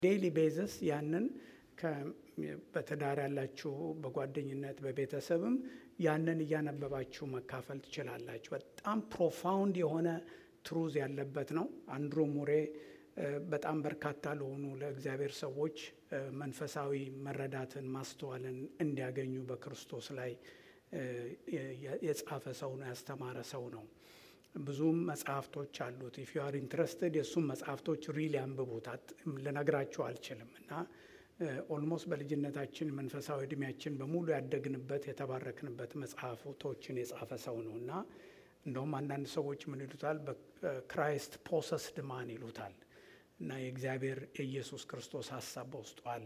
ዴይሊ ቤዝስ ያንን በትዳር ያላችሁ በጓደኝነት በቤተሰብም ያንን እያነበባችሁ መካፈል ትችላላችሁ። በጣም ፕሮፋውንድ የሆነ ትሩዝ ያለበት ነው። አንድሮ ሙሬ በጣም በርካታ ለሆኑ ለእግዚአብሔር ሰዎች መንፈሳዊ መረዳትን ማስተዋልን እንዲያገኙ በክርስቶስ ላይ የጻፈ ሰው ነው፣ ያስተማረ ሰው ነው። ብዙም መጽሐፍቶች አሉት። ኢፍ ዩ አር ኢንትረስትድ የእሱም መጽሐፍቶች ሪል ያንብቡት። ልነግራችሁ አልችልም እና ኦልሞስት በልጅነታችን መንፈሳዊ እድሜያችን በሙሉ ያደግንበት የተባረክንበት መጽሐፍቶችን የጻፈ ሰው ነው እና እንደውም አንዳንድ ሰዎች ምን ይሉታል? በክራይስት ፖሰስድ ማን ይሉታል። እና የእግዚአብሔር የኢየሱስ ክርስቶስ ሀሳብ በውስጡ አለ።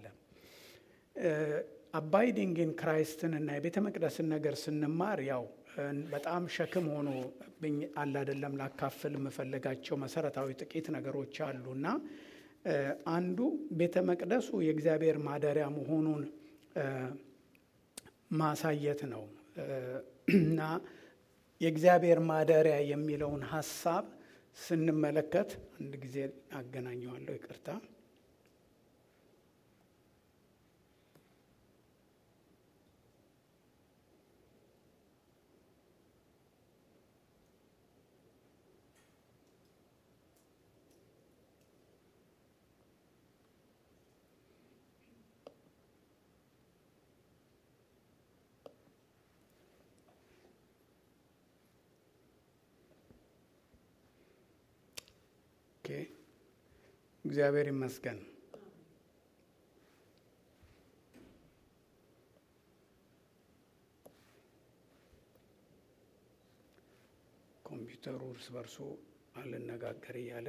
አባይዲንግን ክራይስትን እና የቤተ መቅደስን ነገር ስንማር ያው በጣም ሸክም ሆኖ አለ አይደለም። ላካፍል የምፈልጋቸው መሰረታዊ ጥቂት ነገሮች አሉ እና አንዱ ቤተ መቅደሱ የእግዚአብሔር ማደሪያ መሆኑን ማሳየት ነው እና የእግዚአብሔር ማደሪያ የሚለውን ሀሳብ ስንመለከት አንድ ጊዜ አገናኘዋለሁ፣ ይቅርታ። እግዚአብሔር ይመስገን። ኮምፒውተሩ እርስ በርሱ አልነጋገር እያለ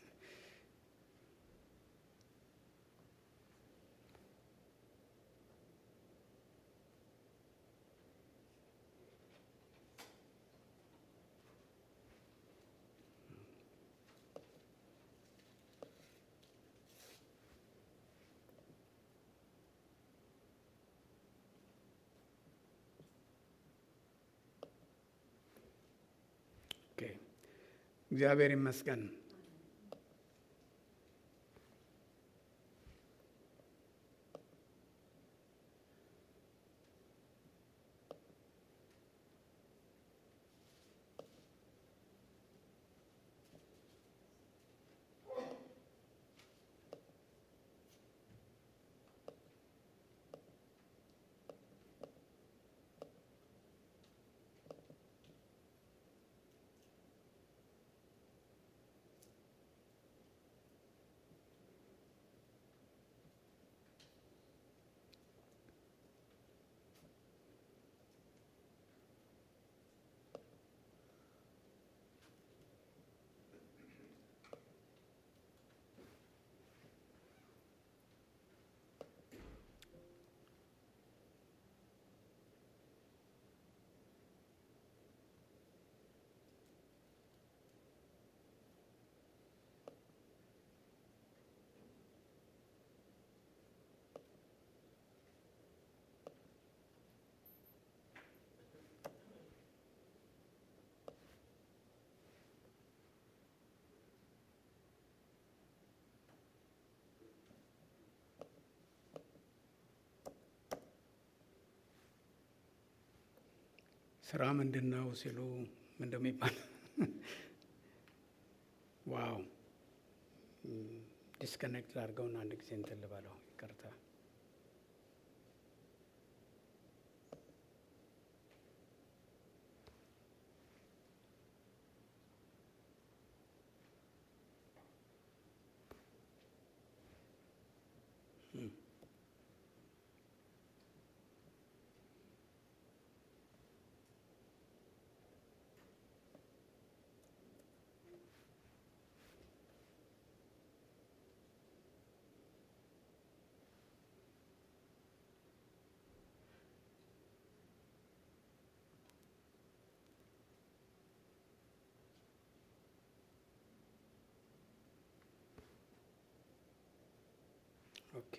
እግዚአብሔር ይመስገን። ስራ ምንድን ነው ሲሉ ምን እንደሚባል ዋው ዲስከኔክት ላድርገውና አንድ ጊዜ እንትን ልበለው። ይቅርታ። ኦኬ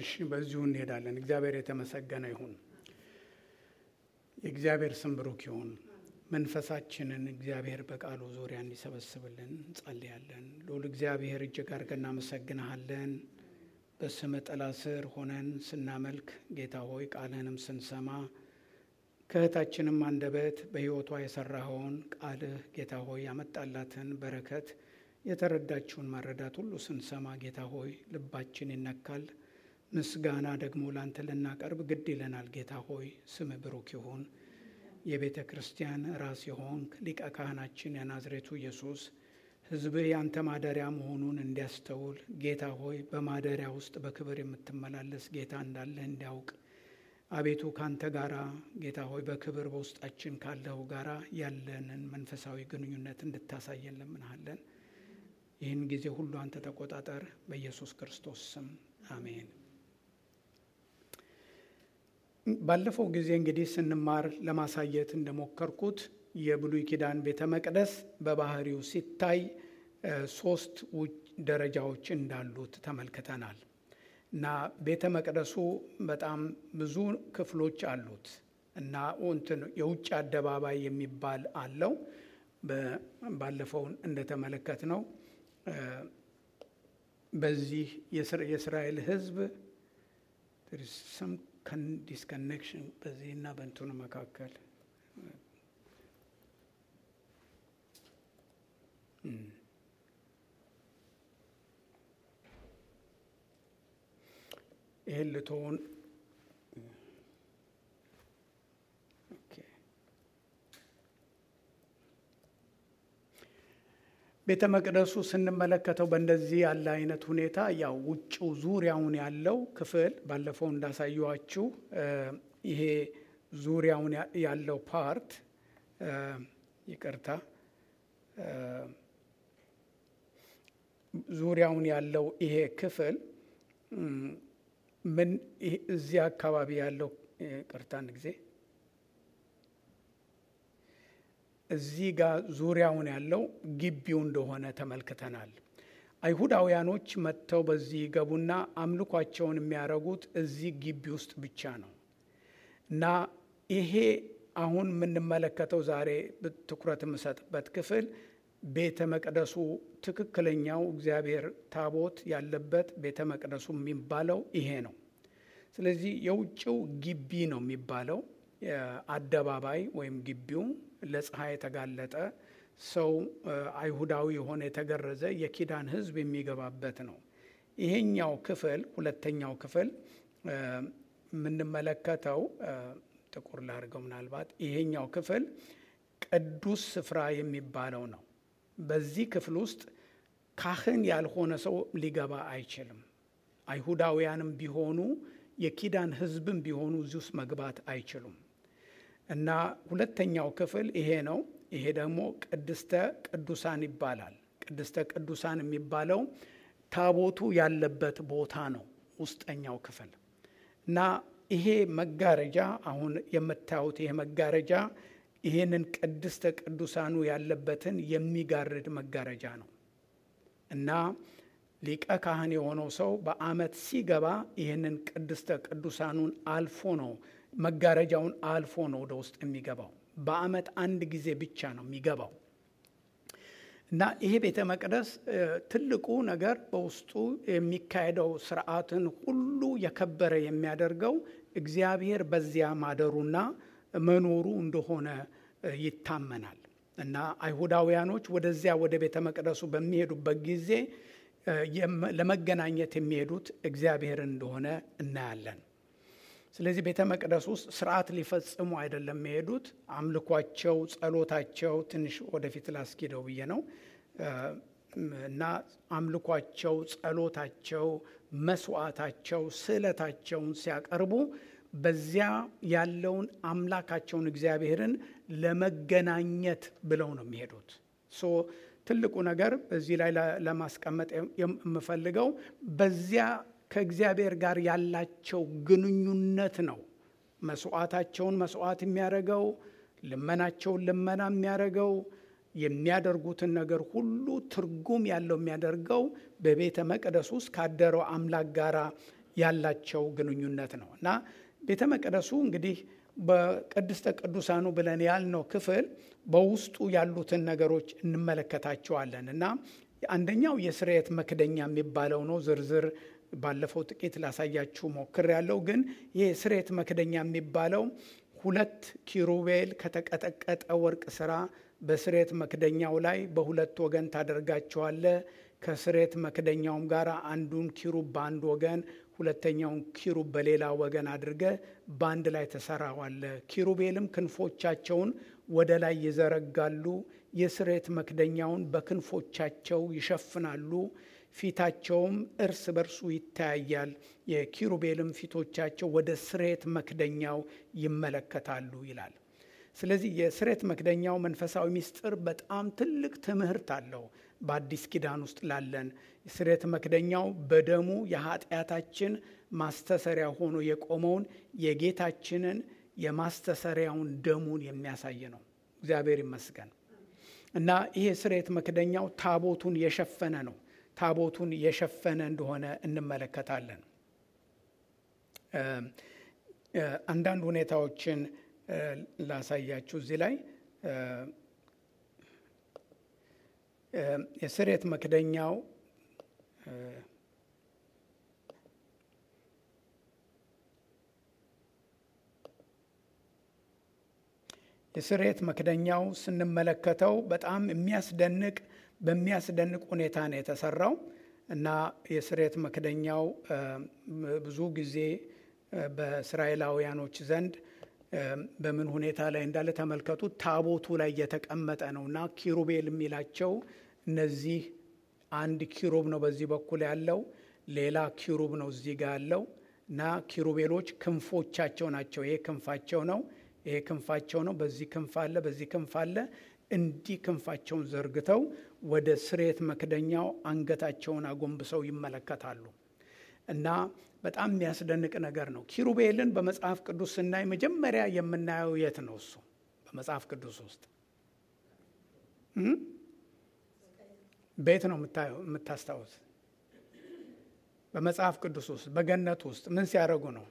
እሺ በዚሁ እንሄዳለን። እግዚአብሔር የተመሰገነ ይሁን። የእግዚአብሔር ስም ብሩክ ይሁን። መንፈሳችንን እግዚአብሔር በቃሉ ዙሪያ እንዲሰበስብልን እንጸልያለን። ልዑል እግዚአብሔር እጅግ አድርገን እናመሰግንሃለን። በስም ጥላ ስር ሆነን ስናመልክ ጌታ ሆይ ቃልህንም ስንሰማ ከእህታችንም አንደበት በሕይወቷ የሰራኸውን ቃልህ ጌታ ሆይ ያመጣላትን በረከት የተረዳችውን መረዳት ሁሉ ስንሰማ ጌታ ሆይ ልባችን ይነካል። ምስጋና ደግሞ ላንተ ልናቀርብ ግድ ይለናል። ጌታ ሆይ ስም ብሩክ ይሁን። የቤተ ክርስቲያን ራስ የሆንክ ሊቀ ካህናችን የናዝሬቱ ኢየሱስ ሕዝብህ ያንተ ማደሪያ መሆኑን እንዲያስተውል ጌታ ሆይ በማደሪያ ውስጥ በክብር የምትመላለስ ጌታ እንዳለህ እንዲያውቅ አቤቱ ካንተ ጋራ ጌታ ሆይ በክብር በውስጣችን ካለው ጋራ ያለንን መንፈሳዊ ግንኙነት እንድታሳየን ለምንሃለን። ይህን ጊዜ ሁሉ አንተ ተቆጣጠር፣ በኢየሱስ ክርስቶስ ስም አሜን። ባለፈው ጊዜ እንግዲህ ስንማር ለማሳየት እንደሞከርኩት የብሉይ ኪዳን ቤተ መቅደስ በባህሪው ሲታይ ሶስት ደረጃዎች እንዳሉት ተመልክተናል እና ቤተ መቅደሱ በጣም ብዙ ክፍሎች አሉት እና እንትን የውጭ አደባባይ የሚባል አለው። ባለፈው እንደተመለከት ነው በዚህ የእስራኤል ሕዝብ ዲስኮኔክሽን በዚህና በእንትኑ መካከል ይህን ልትሆን ቤተ መቅደሱ ስንመለከተው በእንደዚህ ያለ አይነት ሁኔታ ያው ውጭው ዙሪያውን ያለው ክፍል ባለፈው እንዳሳየዋችሁ ይሄ ዙሪያውን ያለው ፓርት ይቅርታ፣ ዙሪያውን ያለው ይሄ ክፍል ምን እዚህ አካባቢ ያለው ይቅርታ፣ አንድ ጊዜ እዚህ ጋር ዙሪያውን ያለው ግቢው እንደሆነ ተመልክተናል። አይሁዳውያኖች መጥተው በዚህ ይገቡና አምልኳቸውን የሚያደርጉት እዚህ ግቢ ውስጥ ብቻ ነው እና ይሄ አሁን የምንመለከተው ዛሬ ትኩረት የምሰጥበት ክፍል ቤተ መቅደሱ ትክክለኛው እግዚአብሔር ታቦት ያለበት ቤተ መቅደሱ የሚባለው ይሄ ነው። ስለዚህ የውጭው ግቢ ነው የሚባለው አደባባይ ወይም ግቢው ለፀሐይ የተጋለጠ ሰው አይሁዳዊ የሆነ የተገረዘ የኪዳን ሕዝብ የሚገባበት ነው። ይሄኛው ክፍል ሁለተኛው ክፍል የምንመለከተው ጥቁር ላድርገው ምናልባት ይሄኛው ክፍል ቅዱስ ስፍራ የሚባለው ነው። በዚህ ክፍል ውስጥ ካህን ያልሆነ ሰው ሊገባ አይችልም። አይሁዳውያንም ቢሆኑ የኪዳን ሕዝብም ቢሆኑ እዚህ ውስጥ መግባት አይችሉም። እና ሁለተኛው ክፍል ይሄ ነው። ይሄ ደግሞ ቅድስተ ቅዱሳን ይባላል። ቅድስተ ቅዱሳን የሚባለው ታቦቱ ያለበት ቦታ ነው፣ ውስጠኛው ክፍል እና ይሄ መጋረጃ አሁን የምታዩት ይሄ መጋረጃ ይሄንን ቅድስተ ቅዱሳኑ ያለበትን የሚጋርድ መጋረጃ ነው እና ሊቀ ካህን የሆነው ሰው በዓመት ሲገባ ይህንን ቅድስተ ቅዱሳኑን አልፎ ነው መጋረጃውን አልፎ ነው ወደ ውስጥ የሚገባው። በዓመት አንድ ጊዜ ብቻ ነው የሚገባው እና ይሄ ቤተ መቅደስ ትልቁ ነገር በውስጡ የሚካሄደው ስርዓትን ሁሉ የከበረ የሚያደርገው እግዚአብሔር በዚያ ማደሩና መኖሩ እንደሆነ ይታመናል እና አይሁዳውያኖች ወደዚያ ወደ ቤተ መቅደሱ በሚሄዱበት ጊዜ ለመገናኘት የሚሄዱት እግዚአብሔርን እንደሆነ እናያለን። ስለዚህ ቤተ መቅደስ ውስጥ ስርዓት ሊፈጽሙ አይደለም የሚሄዱት። አምልኳቸው፣ ጸሎታቸው ትንሽ ወደፊት ላስኪደው ብዬ ነው እና አምልኳቸው፣ ጸሎታቸው፣ መስዋዕታቸው፣ ስዕለታቸውን ሲያቀርቡ በዚያ ያለውን አምላካቸውን እግዚአብሔርን ለመገናኘት ብለው ነው የሚሄዱት። ሶ ትልቁ ነገር በዚህ ላይ ለማስቀመጥ የምፈልገው በዚያ ከእግዚአብሔር ጋር ያላቸው ግንኙነት ነው። መስዋዕታቸውን መስዋዕት የሚያደርገው ልመናቸውን ልመና የሚያደርገው የሚያደርጉትን ነገር ሁሉ ትርጉም ያለው የሚያደርገው በቤተ መቅደስ ውስጥ ካደረው አምላክ ጋር ያላቸው ግንኙነት ነው እና ቤተ መቅደሱ እንግዲህ በቅድስተ ቅዱሳኑ ብለን ያልነው ክፍል በውስጡ ያሉትን ነገሮች እንመለከታቸዋለን እና አንደኛው የስርየት መክደኛ የሚባለው ነው። ዝርዝር ባለፈው ጥቂት ላሳያችሁ ሞክር ያለው ግን ይህ የስርየት መክደኛ የሚባለው ሁለት ኪሩቤል ከተቀጠቀጠ ወርቅ ስራ በስርየት መክደኛው ላይ በሁለት ወገን ታደርጋቸዋለ። ከስርየት መክደኛውም ጋር አንዱን ኪሩብ በአንድ ወገን ሁለተኛውን ኪሩብ በሌላ ወገን አድርገ በአንድ ላይ ተሰራዋለ። ኪሩቤልም ክንፎቻቸውን ወደ ላይ ይዘረጋሉ፣ የስርየት መክደኛውን በክንፎቻቸው ይሸፍናሉ። ፊታቸውም እርስ በርሱ ይተያያል። የኪሩቤልም ፊቶቻቸው ወደ ስርየት መክደኛው ይመለከታሉ ይላል። ስለዚህ የስርየት መክደኛው መንፈሳዊ ምስጢር በጣም ትልቅ ትምህርት አለው። በአዲስ ኪዳን ውስጥ ላለን ስርየት መክደኛው በደሙ የኃጢአታችን ማስተሰሪያ ሆኖ የቆመውን የጌታችንን የማስተሰሪያውን ደሙን የሚያሳይ ነው። እግዚአብሔር ይመስገን እና ይሄ ስርየት መክደኛው ታቦቱን የሸፈነ ነው። ታቦቱን የሸፈነ እንደሆነ እንመለከታለን። አንዳንድ ሁኔታዎችን ላሳያችሁ እዚህ ላይ የስርየት መክደኛው የስርየት መክደኛው ስንመለከተው በጣም የሚያስደንቅ በሚያስደንቅ ሁኔታ ነው የተሰራው እና የስርየት መክደኛው ብዙ ጊዜ በእስራኤላውያኖች ዘንድ በምን ሁኔታ ላይ እንዳለ ተመልከቱ። ታቦቱ ላይ የተቀመጠ ነው እና ኪሩቤል የሚላቸው እነዚህ አንድ ኪሩብ ነው በዚህ በኩል ያለው፣ ሌላ ኪሩብ ነው እዚህ ጋር ያለው እና ኪሩቤሎች ክንፎቻቸው ናቸው። ይሄ ክንፋቸው ነው፣ ይሄ ክንፋቸው ነው። በዚህ ክንፍ አለ፣ በዚህ ክንፍ አለ። እንዲህ ክንፋቸውን ዘርግተው ወደ ስርየት መክደኛው አንገታቸውን አጎንብሰው ይመለከታሉ እና በጣም የሚያስደንቅ ነገር ነው። ኪሩቤልን በመጽሐፍ ቅዱስ ስናይ መጀመሪያ የምናየው የት ነው? እሱ በመጽሐፍ ቅዱስ ውስጥ ቤት ነው የምታስታውስ? በመጽሐፍ ቅዱስ ውስጥ በገነት ውስጥ ምን ሲያደርጉ ነው?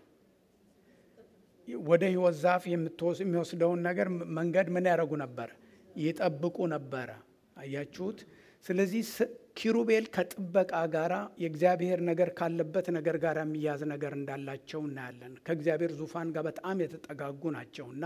ወደ ሕይወት ዛፍ የሚወስደውን ነገር መንገድ ምን ያደርጉ ነበር? ይጠብቁ ነበረ። አያችሁት? ስለዚህ ኪሩቤል ከጥበቃ ጋር የእግዚአብሔር ነገር ካለበት ነገር ጋር የሚያዝ ነገር እንዳላቸው እናያለን። ከእግዚአብሔር ዙፋን ጋር በጣም የተጠጋጉ ናቸው እና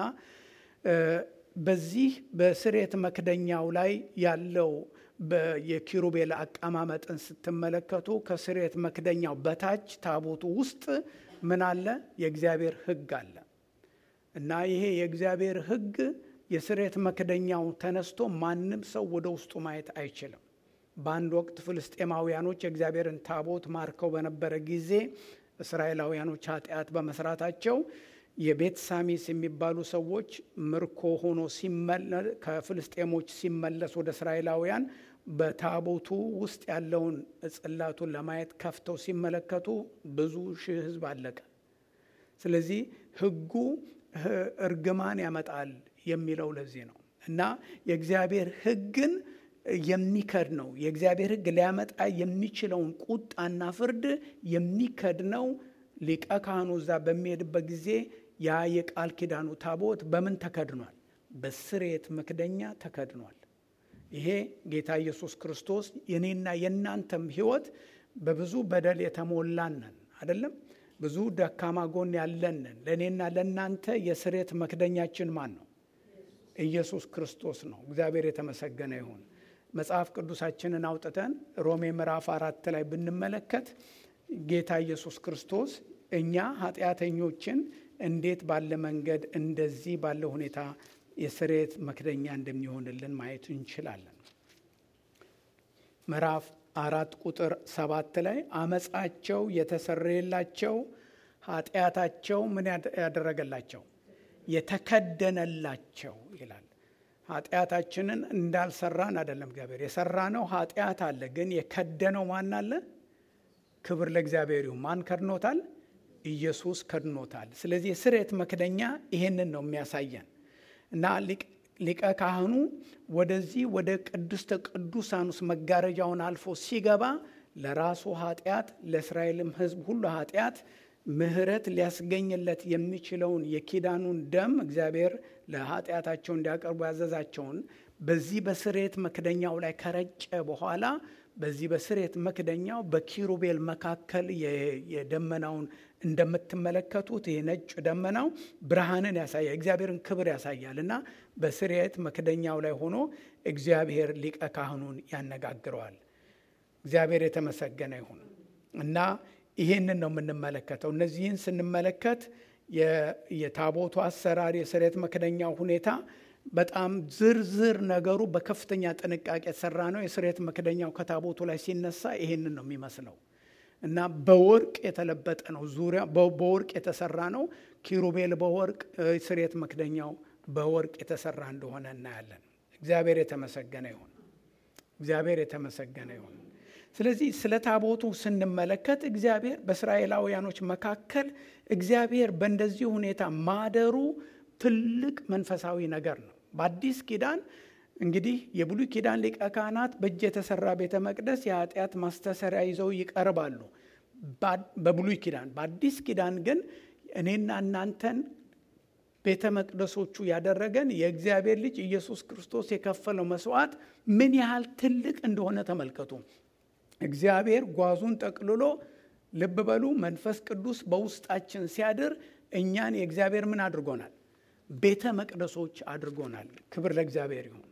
በዚህ በስርየት መክደኛው ላይ ያለው የኪሩቤል አቀማመጥን ስትመለከቱ ከስርየት መክደኛው በታች ታቦቱ ውስጥ ምን አለ? የእግዚአብሔር ሕግ አለ እና ይሄ የእግዚአብሔር ሕግ የስርየት መክደኛው ተነስቶ ማንም ሰው ወደ ውስጡ ማየት አይችልም። በአንድ ወቅት ፍልስጤማውያኖች የእግዚአብሔርን ታቦት ማርከው በነበረ ጊዜ እስራኤላውያኖች ኃጢአት በመስራታቸው የቤት ሳሚስ የሚባሉ ሰዎች ምርኮ ሆኖ ከፍልስጤሞች ሲመለስ ወደ እስራኤላውያን በታቦቱ ውስጥ ያለውን ጽላቱን ለማየት ከፍተው ሲመለከቱ ብዙ ሺህ ሕዝብ አለቀ። ስለዚህ ሕጉ እርግማን ያመጣል የሚለው ለዚህ ነው እና የእግዚአብሔር ሕግን የሚከድ ነው። የእግዚአብሔር ሕግ ሊያመጣ የሚችለውን ቁጣና ፍርድ የሚከድ ነው። ሊቀ ካህኑ እዛ በሚሄድበት ጊዜ ያ የቃል ኪዳኑ ታቦት በምን ተከድኗል? በስርየት መክደኛ ተከድኗል። ይሄ ጌታ ኢየሱስ ክርስቶስ የኔና የእናንተም ሕይወት በብዙ በደል የተሞላነን አይደለም ብዙ ደካማ ጎን ያለንን ለእኔና ለእናንተ የስርየት መክደኛችን ማን ነው? ኢየሱስ ክርስቶስ ነው። እግዚአብሔር የተመሰገነ ይሁን። መጽሐፍ ቅዱሳችንን አውጥተን ሮሜ ምዕራፍ አራት ላይ ብንመለከት ጌታ ኢየሱስ ክርስቶስ እኛ ኃጢአተኞችን እንዴት ባለ መንገድ እንደዚህ ባለ ሁኔታ የስርየት መክደኛ እንደሚሆንልን ማየት እንችላለን። ምዕራፍ አራት ቁጥር ሰባት ላይ አመፃቸው የተሰረየላቸው ኃጢአታቸው ምን ያደረገላቸው የተከደነላቸው ይላል። ኃጢአታችንን እንዳልሰራን አይደለም እግዚአብሔር የሰራ ነው። ኃጢአት አለ፣ ግን የከደነው ማን አለ? ክብር ለእግዚአብሔር ይሁን። ማን ከድኖታል? ኢየሱስ ከድኖታል። ስለዚህ የስርየት መክደኛ ይሄንን ነው የሚያሳየን እና ሊቀ ካህኑ ወደዚህ ወደ ቅድስተ ቅዱሳን ውስጥ መጋረጃውን አልፎ ሲገባ ለራሱ ኃጢአት ለእስራኤልም ሕዝብ ሁሉ ኃጢአት ምሕረት ሊያስገኝለት የሚችለውን የኪዳኑን ደም እግዚአብሔር ለኃጢአታቸው እንዲያቀርቡ ያዘዛቸውን በዚህ በስሬት መክደኛው ላይ ከረጨ በኋላ በዚህ በስሬት መክደኛው በኪሩቤል መካከል የደመናውን እንደምትመለከቱት ይህ ነጭ ደመናው ብርሃንን ያሳያል፣ እግዚአብሔርን ክብር ያሳያል እና በስሬት መክደኛው ላይ ሆኖ እግዚአብሔር ሊቀ ካህኑን ያነጋግረዋል። እግዚአብሔር የተመሰገነ ይሁን እና ይህንን ነው የምንመለከተው። እነዚህን ስንመለከት የታቦቱ አሰራር፣ የስሬት መክደኛው ሁኔታ በጣም ዝርዝር ነገሩ በከፍተኛ ጥንቃቄ የተሰራ ነው። የስሬት መክደኛው ከታቦቱ ላይ ሲነሳ ይሄንን ነው የሚመስለው እና በወርቅ የተለበጠ ነው። ዙሪያ በወርቅ የተሰራ ነው። ኪሩቤል በወርቅ ስሬት መክደኛው በወርቅ የተሰራ እንደሆነ እናያለን። እግዚአብሔር የተመሰገነ ይሁን። እግዚአብሔር የተመሰገነ ይሁን። ስለዚህ ስለ ታቦቱ ስንመለከት እግዚአብሔር በእስራኤላውያኖች መካከል እግዚአብሔር በእንደዚህ ሁኔታ ማደሩ ትልቅ መንፈሳዊ ነገር ነው። በአዲስ ኪዳን እንግዲህ የብሉይ ኪዳን ሊቀ ካህናት በእጅ የተሰራ ቤተ መቅደስ የኃጢአት ማስተሰሪያ ይዘው ይቀርባሉ በብሉይ ኪዳን። በአዲስ ኪዳን ግን እኔና እናንተን ቤተ መቅደሶቹ ያደረገን የእግዚአብሔር ልጅ ኢየሱስ ክርስቶስ የከፈለው መስዋዕት ምን ያህል ትልቅ እንደሆነ ተመልከቱ። እግዚአብሔር ጓዙን ጠቅልሎ ልብ በሉ መንፈስ ቅዱስ በውስጣችን ሲያድር እኛን የእግዚአብሔር ምን አድርጎናል? ቤተ መቅደሶች አድርጎናል። ክብር ለእግዚአብሔር ይሁን።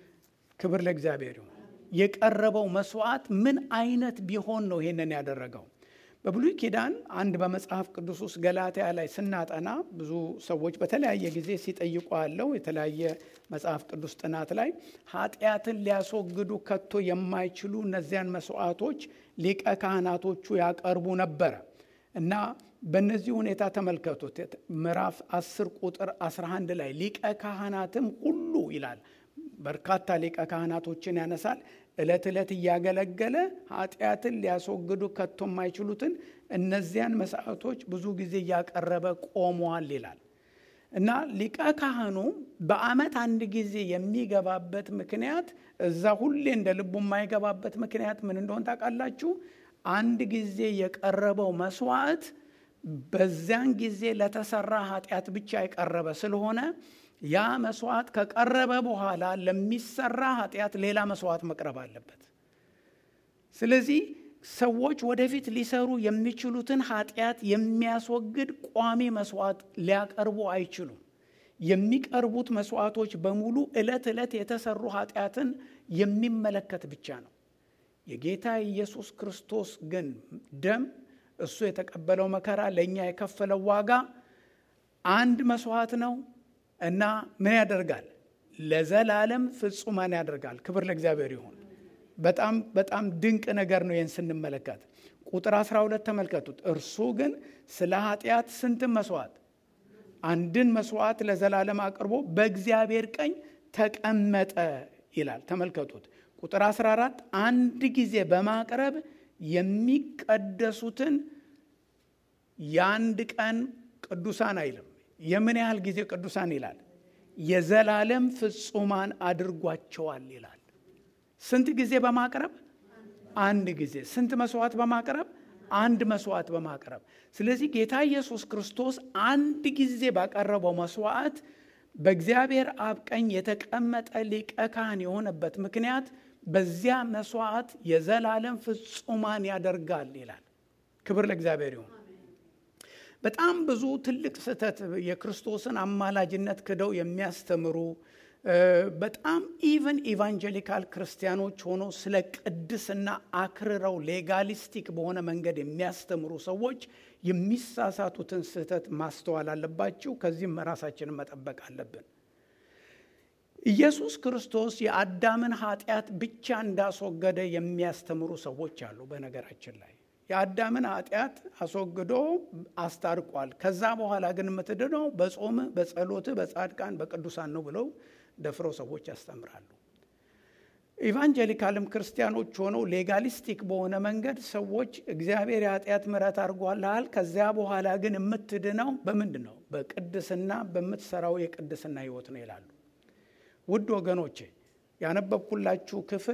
ክብር ለእግዚአብሔር ይሁን። የቀረበው መስዋዕት ምን አይነት ቢሆን ነው ይሄንን ያደረገው? በብሉይ ኪዳን አንድ በመጽሐፍ ቅዱስ ውስጥ ገላትያ ላይ ስናጠና ብዙ ሰዎች በተለያየ ጊዜ ሲጠይቁ አለው የተለያየ መጽሐፍ ቅዱስ ጥናት ላይ ኃጢአትን ሊያስወግዱ ከቶ የማይችሉ እነዚያን መስዋዕቶች ሊቀ ካህናቶቹ ያቀርቡ ነበረ እና በእነዚህ ሁኔታ ተመልከቱት። ምዕራፍ 10 ቁጥር 11 ላይ ሊቀ ካህናትም ሁሉ ይላል። በርካታ ሊቀ ካህናቶችን ያነሳል። ዕለት ዕለት እያገለገለ ኃጢአትን ሊያስወግዱ ከቶ የማይችሉትን እነዚያን መስዋዕቶች ብዙ ጊዜ እያቀረበ ቆመዋል ይላል እና ሊቀ ካህኑ በዓመት አንድ ጊዜ የሚገባበት ምክንያት እዛ ሁሌ እንደ ልቡ የማይገባበት ምክንያት ምን እንደሆን ታውቃላችሁ? አንድ ጊዜ የቀረበው መስዋዕት በዚያን ጊዜ ለተሰራ ኃጢአት ብቻ የቀረበ ስለሆነ ያ መስዋዕት ከቀረበ በኋላ ለሚሰራ ኃጢአት ሌላ መስዋዕት መቅረብ አለበት። ስለዚህ ሰዎች ወደፊት ሊሰሩ የሚችሉትን ኃጢአት የሚያስወግድ ቋሚ መስዋዕት ሊያቀርቡ አይችሉም። የሚቀርቡት መስዋዕቶች በሙሉ ዕለት ዕለት የተሰሩ ኃጢአትን የሚመለከት ብቻ ነው። የጌታ ኢየሱስ ክርስቶስ ግን ደም እሱ የተቀበለው መከራ ለእኛ የከፈለው ዋጋ አንድ መስዋዕት ነው እና ምን ያደርጋል? ለዘላለም ፍጹማን ያደርጋል። ክብር ለእግዚአብሔር ይሁን። በጣም በጣም ድንቅ ነገር ነው። ይህን ስንመለከት ቁጥር 12 ተመልከቱት። እርሱ ግን ስለ ኃጢአት ስንትን መስዋዕት አንድን መስዋዕት ለዘላለም አቅርቦ በእግዚአብሔር ቀኝ ተቀመጠ ይላል። ተመልከቱት ቁጥር 14 አንድ ጊዜ በማቅረብ የሚቀደሱትን የአንድ ቀን ቅዱሳን አይልም። የምን ያህል ጊዜ ቅዱሳን ይላል? የዘላለም ፍጹማን አድርጓቸዋል ይላል። ስንት ጊዜ በማቅረብ? አንድ ጊዜ። ስንት መስዋዕት በማቅረብ? አንድ መስዋዕት በማቅረብ። ስለዚህ ጌታ ኢየሱስ ክርስቶስ አንድ ጊዜ ባቀረበው መስዋዕት በእግዚአብሔር አብ ቀኝ የተቀመጠ ሊቀ ካህን የሆነበት ምክንያት በዚያ መስዋዕት የዘላለም ፍጹማን ያደርጋል ይላል። ክብር ለእግዚአብሔር ይሁን። በጣም ብዙ ትልቅ ስህተት የክርስቶስን አማላጅነት ክደው የሚያስተምሩ በጣም ኢቨን ኢቫንጀሊካል ክርስቲያኖች ሆኖ ስለ ቅድስና አክርረው ሌጋሊስቲክ በሆነ መንገድ የሚያስተምሩ ሰዎች የሚሳሳቱትን ስህተት ማስተዋል አለባችሁ። ከዚህም ራሳችንን መጠበቅ አለብን። ኢየሱስ ክርስቶስ የአዳምን ኃጢአት ብቻ እንዳስወገደ የሚያስተምሩ ሰዎች አሉ። በነገራችን ላይ የአዳምን ኃጢአት አስወግዶ አስታርቋል። ከዛ በኋላ ግን የምትድነው በጾምህ፣ በጸሎትህ፣ በጻድቃን፣ በቅዱሳን ነው ብለው ደፍረው ሰዎች ያስተምራሉ። ኢቫንጀሊካልም ክርስቲያኖች ሆነው ሌጋሊስቲክ በሆነ መንገድ ሰዎች እግዚአብሔር የኃጢአት ምሕረት አድርጓልሃል፣ ከዚያ በኋላ ግን የምትድነው በምንድን ነው? በቅድስና በምትሰራው የቅድስና ሕይወት ነው ይላሉ። ውድ ወገኖቼ ያነበብኩላችሁ ክፍል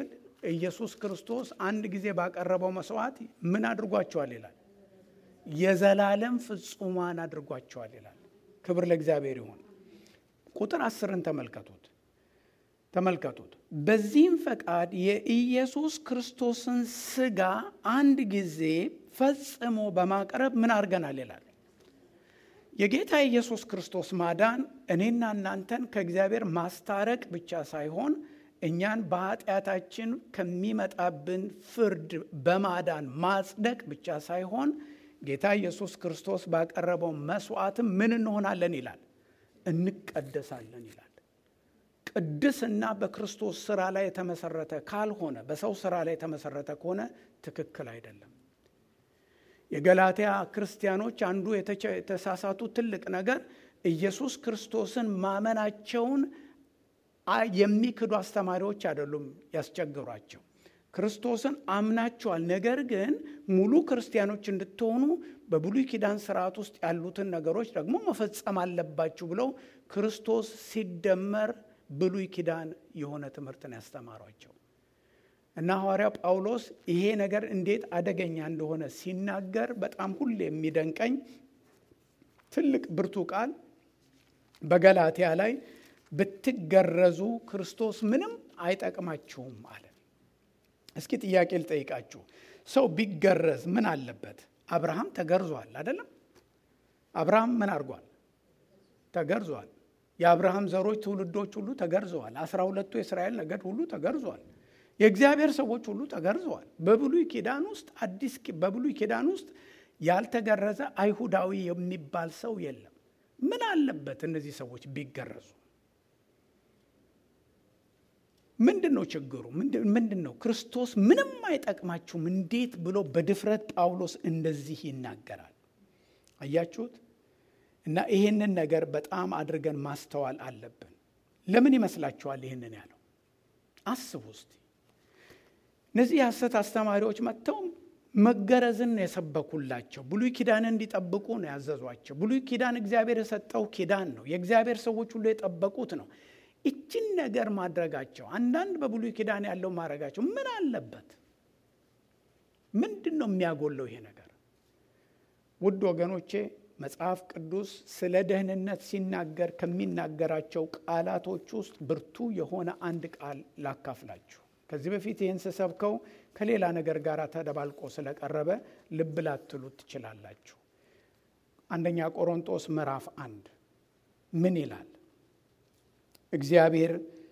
ኢየሱስ ክርስቶስ አንድ ጊዜ ባቀረበው መስዋዕት ምን አድርጓቸዋል ይላል? የዘላለም ፍጹማን አድርጓቸዋል ይላል። ክብር ለእግዚአብሔር ይሁን። ቁጥር አስርን ተመልከቱት ተመልከቱት። በዚህም ፈቃድ የኢየሱስ ክርስቶስን ሥጋ አንድ ጊዜ ፈጽሞ በማቅረብ ምን አድርገናል ይላል። የጌታ ኢየሱስ ክርስቶስ ማዳን እኔና እናንተን ከእግዚአብሔር ማስታረቅ ብቻ ሳይሆን እኛን በኃጢአታችን ከሚመጣብን ፍርድ በማዳን ማጽደቅ ብቻ ሳይሆን ጌታ ኢየሱስ ክርስቶስ ባቀረበው መስዋዕትም ምን እንሆናለን ይላል? እንቀደሳለን ይላል። ቅድስና በክርስቶስ ስራ ላይ የተመሰረተ ካልሆነ በሰው ስራ ላይ የተመሰረተ ከሆነ ትክክል አይደለም። የገላትያ ክርስቲያኖች አንዱ የተሳሳቱ ትልቅ ነገር ኢየሱስ ክርስቶስን ማመናቸውን የሚክዱ አስተማሪዎች አይደሉም ያስቸግሯቸው። ክርስቶስን አምናቸዋል፣ ነገር ግን ሙሉ ክርስቲያኖች እንድትሆኑ በብሉይ ኪዳን ስርዓት ውስጥ ያሉትን ነገሮች ደግሞ መፈጸም አለባችሁ ብለው ክርስቶስ ሲደመር ብሉይ ኪዳን የሆነ ትምህርትን ያስተማሯቸው እና ሐዋርያው ጳውሎስ ይሄ ነገር እንዴት አደገኛ እንደሆነ ሲናገር በጣም ሁሌ የሚደንቀኝ ትልቅ ብርቱ ቃል በገላትያ ላይ ብትገረዙ ክርስቶስ ምንም አይጠቅማችሁም አለ። እስኪ ጥያቄ ልጠይቃችሁ። ሰው ቢገረዝ ምን አለበት? አብርሃም ተገርዟል አይደለም? አብርሃም ምን አድርጓል? ተገርዟል። የአብርሃም ዘሮች ትውልዶች ሁሉ ተገርዘዋል። አስራ ሁለቱ የእስራኤል ነገድ ሁሉ ተገርዟል። የእግዚአብሔር ሰዎች ሁሉ ተገርዘዋል። በብሉይ ኪዳን ውስጥ አዲስ በብሉይ ኪዳን ውስጥ ያልተገረዘ አይሁዳዊ የሚባል ሰው የለም። ምን አለበት እነዚህ ሰዎች ቢገረዙ? ምንድን ነው ችግሩ? ምንድን ነው? ክርስቶስ ምንም አይጠቅማችሁም እንዴት ብሎ በድፍረት ጳውሎስ እንደዚህ ይናገራል? አያችሁት? እና ይህንን ነገር በጣም አድርገን ማስተዋል አለብን። ለምን ይመስላችኋል ይህንን ያለው? አስቡ እስቲ። እነዚህ የሐሰት አስተማሪዎች መጥተው መገረዝን ነው የሰበኩላቸው። ብሉይ ኪዳንን እንዲጠብቁ ነው ያዘዟቸው። ብሉይ ኪዳን እግዚአብሔር የሰጠው ኪዳን ነው። የእግዚአብሔር ሰዎች ሁሉ የጠበቁት ነው። ይችን ነገር ማድረጋቸው አንዳንድ በብሉይ ኪዳን ያለው ማድረጋቸው ምን አለበት? ምንድን ነው የሚያጎለው ይሄ ነገር? ውድ ወገኖቼ መጽሐፍ ቅዱስ ስለ ደህንነት ሲናገር ከሚናገራቸው ቃላቶች ውስጥ ብርቱ የሆነ አንድ ቃል ላካፍላችሁ። ከዚህ በፊት ይህን ስሰብከው ከሌላ ነገር ጋር ተደባልቆ ስለቀረበ ልብ ላትሉት ትችላላችሁ። አንደኛ ቆሮንጦስ ምዕራፍ አንድ ምን ይላል? እግዚአብሔር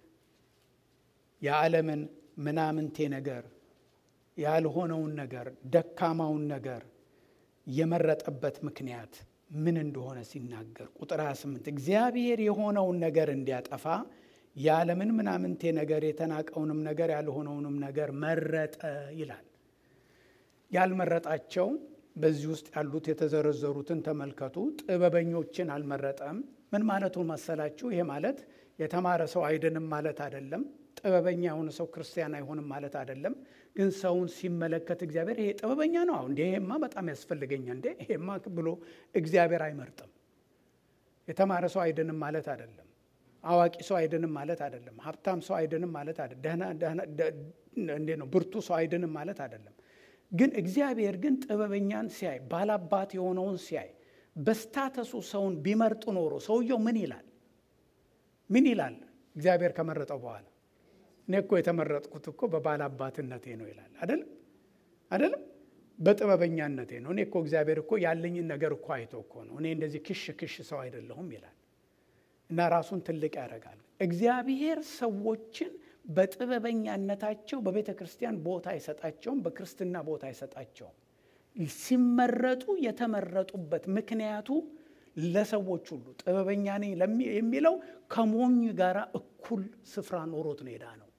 የዓለምን ምናምንቴ ነገር ያልሆነውን ነገር ደካማውን ነገር የመረጠበት ምክንያት ምን እንደሆነ ሲናገር ቁጥር 28 እግዚአብሔር የሆነውን ነገር እንዲያጠፋ የዓለምን ምናምንቴ ነገር የተናቀውንም ነገር ያልሆነውንም ነገር መረጠ ይላል። ያልመረጣቸው በዚህ ውስጥ ያሉት የተዘረዘሩትን ተመልከቱ። ጥበበኞችን አልመረጠም። ምን ማለቱ መሰላችሁ? ይሄ ማለት የተማረ ሰው አይድንም ማለት አይደለም። ጥበበኛ የሆነ ሰው ክርስቲያን አይሆንም ማለት አይደለም። ግን ሰውን ሲመለከት እግዚአብሔር ይሄ ጥበበኛ ነው፣ እንዴ ይሄማ በጣም ያስፈልገኛል፣ እንዴ ይሄማ ብሎ እግዚአብሔር አይመርጥም። የተማረ ሰው አይድንም ማለት አይደለም። አዋቂ ሰው አይድንም ማለት አይደለም። ሀብታም ሰው አይድንም ማለት አይደለም። እንዴ ነው ብርቱ ሰው አይድንም ማለት አይደለም። ግን እግዚአብሔር ግን ጥበበኛን ሲያይ ባላባት የሆነውን ሲያይ በስታተሱ ሰውን ቢመርጥ ኖሮ ሰውየው ምን ይላል? ምን ይላል? እግዚአብሔር ከመረጠው በኋላ እኔ እኮ የተመረጥኩት እኮ በባላባትነቴ ነው ይላል። አይደለም አይደለም፣ በጥበበኛነቴ ነው። እኔ እኮ እግዚአብሔር እኮ ያለኝን ነገር እኮ አይቶ እኮ ነው። እኔ እንደዚህ ክሽ ክሽ ሰው አይደለሁም ይላል እና ራሱን ትልቅ ያደርጋል። እግዚአብሔር ሰዎችን በጥበበኛነታቸው በቤተ ክርስቲያን ቦታ አይሰጣቸውም፣ በክርስትና ቦታ አይሰጣቸውም። ሲመረጡ የተመረጡበት ምክንያቱ ለሰዎች ሁሉ ጥበበኛ ነኝ የሚለው ከሞኝ ጋር እኩል ስፍራ ኖሮት ነው ሄዳ ነው።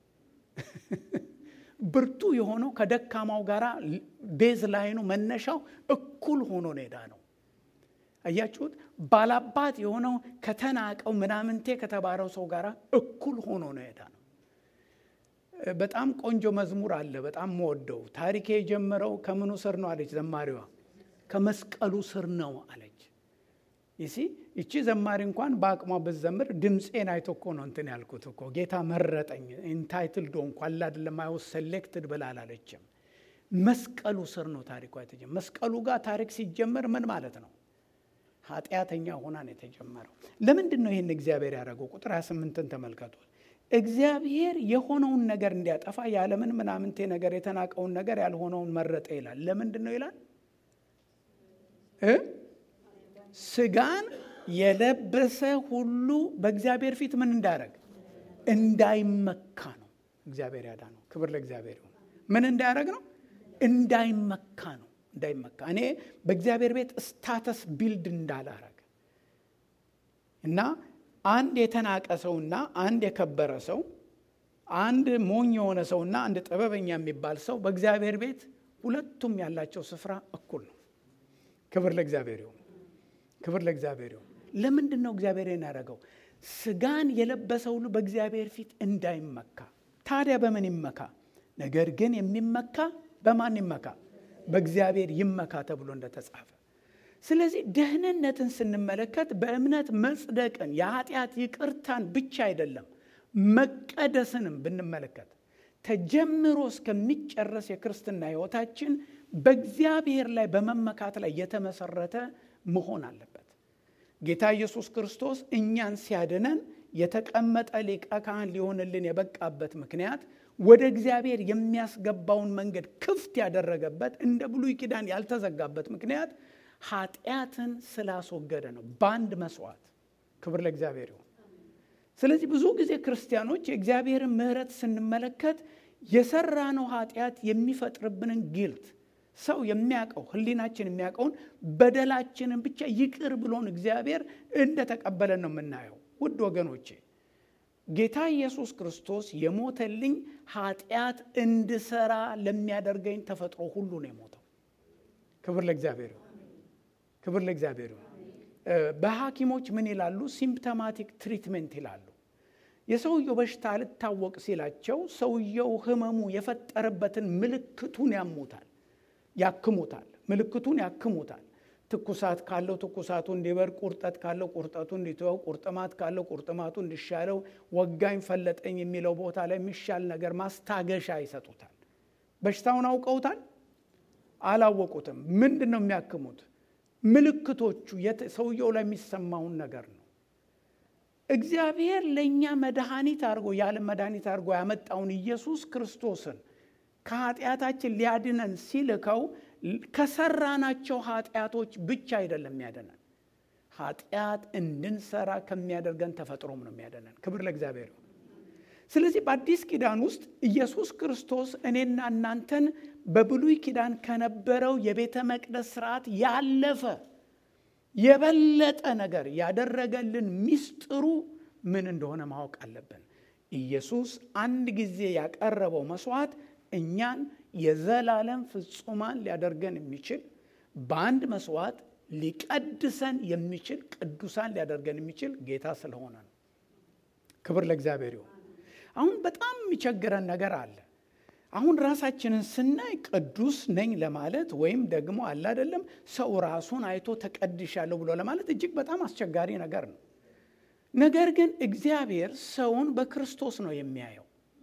ብርቱ የሆነው ከደካማው ጋር ቤዝ ላይኑ መነሻው እኩል ሆኖ ነው ሄዳ ነው። አያችሁት? ባላባት የሆነው ከተናቀው ምናምንቴ ከተባረው ሰው ጋር እኩል ሆኖ ነው ሄዳ ነው። በጣም ቆንጆ መዝሙር አለ፣ በጣም መወደው። ታሪኬ የጀመረው ከምኑ ስር ነው አለች ዘማሪዋ። ከመስቀሉ ስር ነው አለች። ይሲ ይቺ ዘማሪ እንኳን በአቅሟ ብትዘምር ድምፄን አይቶ እኮ ነው እንትን ያልኩት እኮ ጌታ መረጠኝ ኢንታይትል ዶንኩ አለ አይደለም አይወስ ሴሌክትድ ብላ አላለችም። መስቀሉ ስር ነው ታሪኳ የተጀመረው። መስቀሉ ጋር ታሪክ ሲጀመር ምን ማለት ነው? ኃጢአተኛ ሆና ነው የተጀመረው። ለምንድን ነው ይህን እግዚአብሔር ያደረገው? ቁጥር 28ን ተመልከቱ። እግዚአብሔር የሆነውን ነገር እንዲያጠፋ ያለምን ምናምንቴ ነገር የተናቀውን ነገር ያልሆነውን መረጠ ይላል። ለምንድን ነው ይላል? ስጋን የለበሰ ሁሉ በእግዚአብሔር ፊት ምን እንዳያደረግ እንዳይመካ ነው እግዚአብሔር ያዳነው። ክብር ለእግዚአብሔር ይሁን። ምን እንዳያደረግ ነው? እንዳይመካ ነው። እንዳይመካ እኔ በእግዚአብሔር ቤት ስታተስ ቢልድ እንዳላረግ እና አንድ የተናቀ ሰውና አንድ የከበረ ሰው፣ አንድ ሞኝ የሆነ ሰውና አንድ ጥበበኛ የሚባል ሰው በእግዚአብሔር ቤት ሁለቱም ያላቸው ስፍራ እኩል ነው። ክብር ለእግዚአብሔር ይሁን። ክብር ለእግዚአብሔር ይሁን። ለምንድን ነው እግዚአብሔር ያደረገው? ስጋን የለበሰ ሁሉ በእግዚአብሔር ፊት እንዳይመካ። ታዲያ በምን ይመካ? ነገር ግን የሚመካ በማን ይመካ? በእግዚአብሔር ይመካ ተብሎ እንደተጻፈ። ስለዚህ ደህንነትን ስንመለከት በእምነት መጽደቅን የኃጢአት ይቅርታን ብቻ አይደለም መቀደስንም ብንመለከት ተጀምሮ እስከሚጨረስ የክርስትና ሕይወታችን በእግዚአብሔር ላይ በመመካት ላይ የተመሰረተ መሆን አለበት። ጌታ ኢየሱስ ክርስቶስ እኛን ሲያድነን የተቀመጠ ሊቀ ካህን ሊሆንልን የበቃበት ምክንያት ወደ እግዚአብሔር የሚያስገባውን መንገድ ክፍት ያደረገበት እንደ ብሉይ ኪዳን ያልተዘጋበት ምክንያት ኃጢአትን ስላስወገደ ነው፣ በአንድ መስዋዕት። ክብር ለእግዚአብሔር ይሁን። ስለዚህ ብዙ ጊዜ ክርስቲያኖች የእግዚአብሔርን ምሕረት ስንመለከት የሰራነው ኃጢአት የሚፈጥርብንን ጊልት ሰው የሚያውቀው ሕሊናችን የሚያውቀውን በደላችንን ብቻ ይቅር ብሎን እግዚአብሔር እንደተቀበለን ነው የምናየው። ውድ ወገኖቼ ጌታ ኢየሱስ ክርስቶስ የሞተልኝ ኃጢአት እንድሰራ ለሚያደርገኝ ተፈጥሮ ሁሉ ነው የሞተው። ክብር ለእግዚአብሔር ይሁን። ክብር ለእግዚአብሔር ይሁን። በሐኪሞች ምን ይላሉ? ሲምፕቶማቲክ ትሪትመንት ይላሉ። የሰውየው በሽታ ልታወቅ ሲላቸው ሰውየው ህመሙ የፈጠረበትን ምልክቱን ያሙታል፣ ያክሙታል። ምልክቱን ያክሙታል። ትኩሳት ካለው ትኩሳቱ እንዲበር፣ ቁርጠት ካለው ቁርጠቱ እንዲተወው፣ ቁርጥማት ካለው ቁርጥማቱ እንዲሻለው፣ ወጋኝ ፈለጠኝ የሚለው ቦታ ላይ የሚሻል ነገር ማስታገሻ ይሰጡታል። በሽታውን አውቀውታል? አላወቁትም። ምንድን ነው የሚያክሙት? ምልክቶቹ ሰውየው ላይ የሚሰማውን ነገር ነው። እግዚአብሔር ለእኛ መድኃኒት አድርጎ የዓለም መድኃኒት አድርጎ ያመጣውን ኢየሱስ ክርስቶስን ከኃጢአታችን ሊያድነን ሲልከው ከሰራናቸው ኃጢአቶች ብቻ አይደለም የሚያደነን፣ ኃጢአት እንድንሰራ ከሚያደርገን ተፈጥሮም ነው የሚያደነን። ክብር ለእግዚአብሔር ይሁን። ስለዚህ በአዲስ ኪዳን ውስጥ ኢየሱስ ክርስቶስ እኔና እናንተን በብሉይ ኪዳን ከነበረው የቤተ መቅደስ ስርዓት ያለፈ የበለጠ ነገር ያደረገልን ሚስጥሩ ምን እንደሆነ ማወቅ አለብን። ኢየሱስ አንድ ጊዜ ያቀረበው መስዋዕት እኛን የዘላለም ፍጹማን ሊያደርገን የሚችል በአንድ መስዋዕት ሊቀድሰን የሚችል ቅዱሳን ሊያደርገን የሚችል ጌታ ስለሆነ ነው። ክብር ለእግዚአብሔር ይሁን። አሁን በጣም የሚቸግረን ነገር አለ። አሁን ራሳችንን ስናይ ቅዱስ ነኝ ለማለት ወይም ደግሞ አለ አይደለም ሰው ራሱን አይቶ ተቀድሻለሁ ብሎ ለማለት እጅግ በጣም አስቸጋሪ ነገር ነው። ነገር ግን እግዚአብሔር ሰውን በክርስቶስ ነው የሚያየው።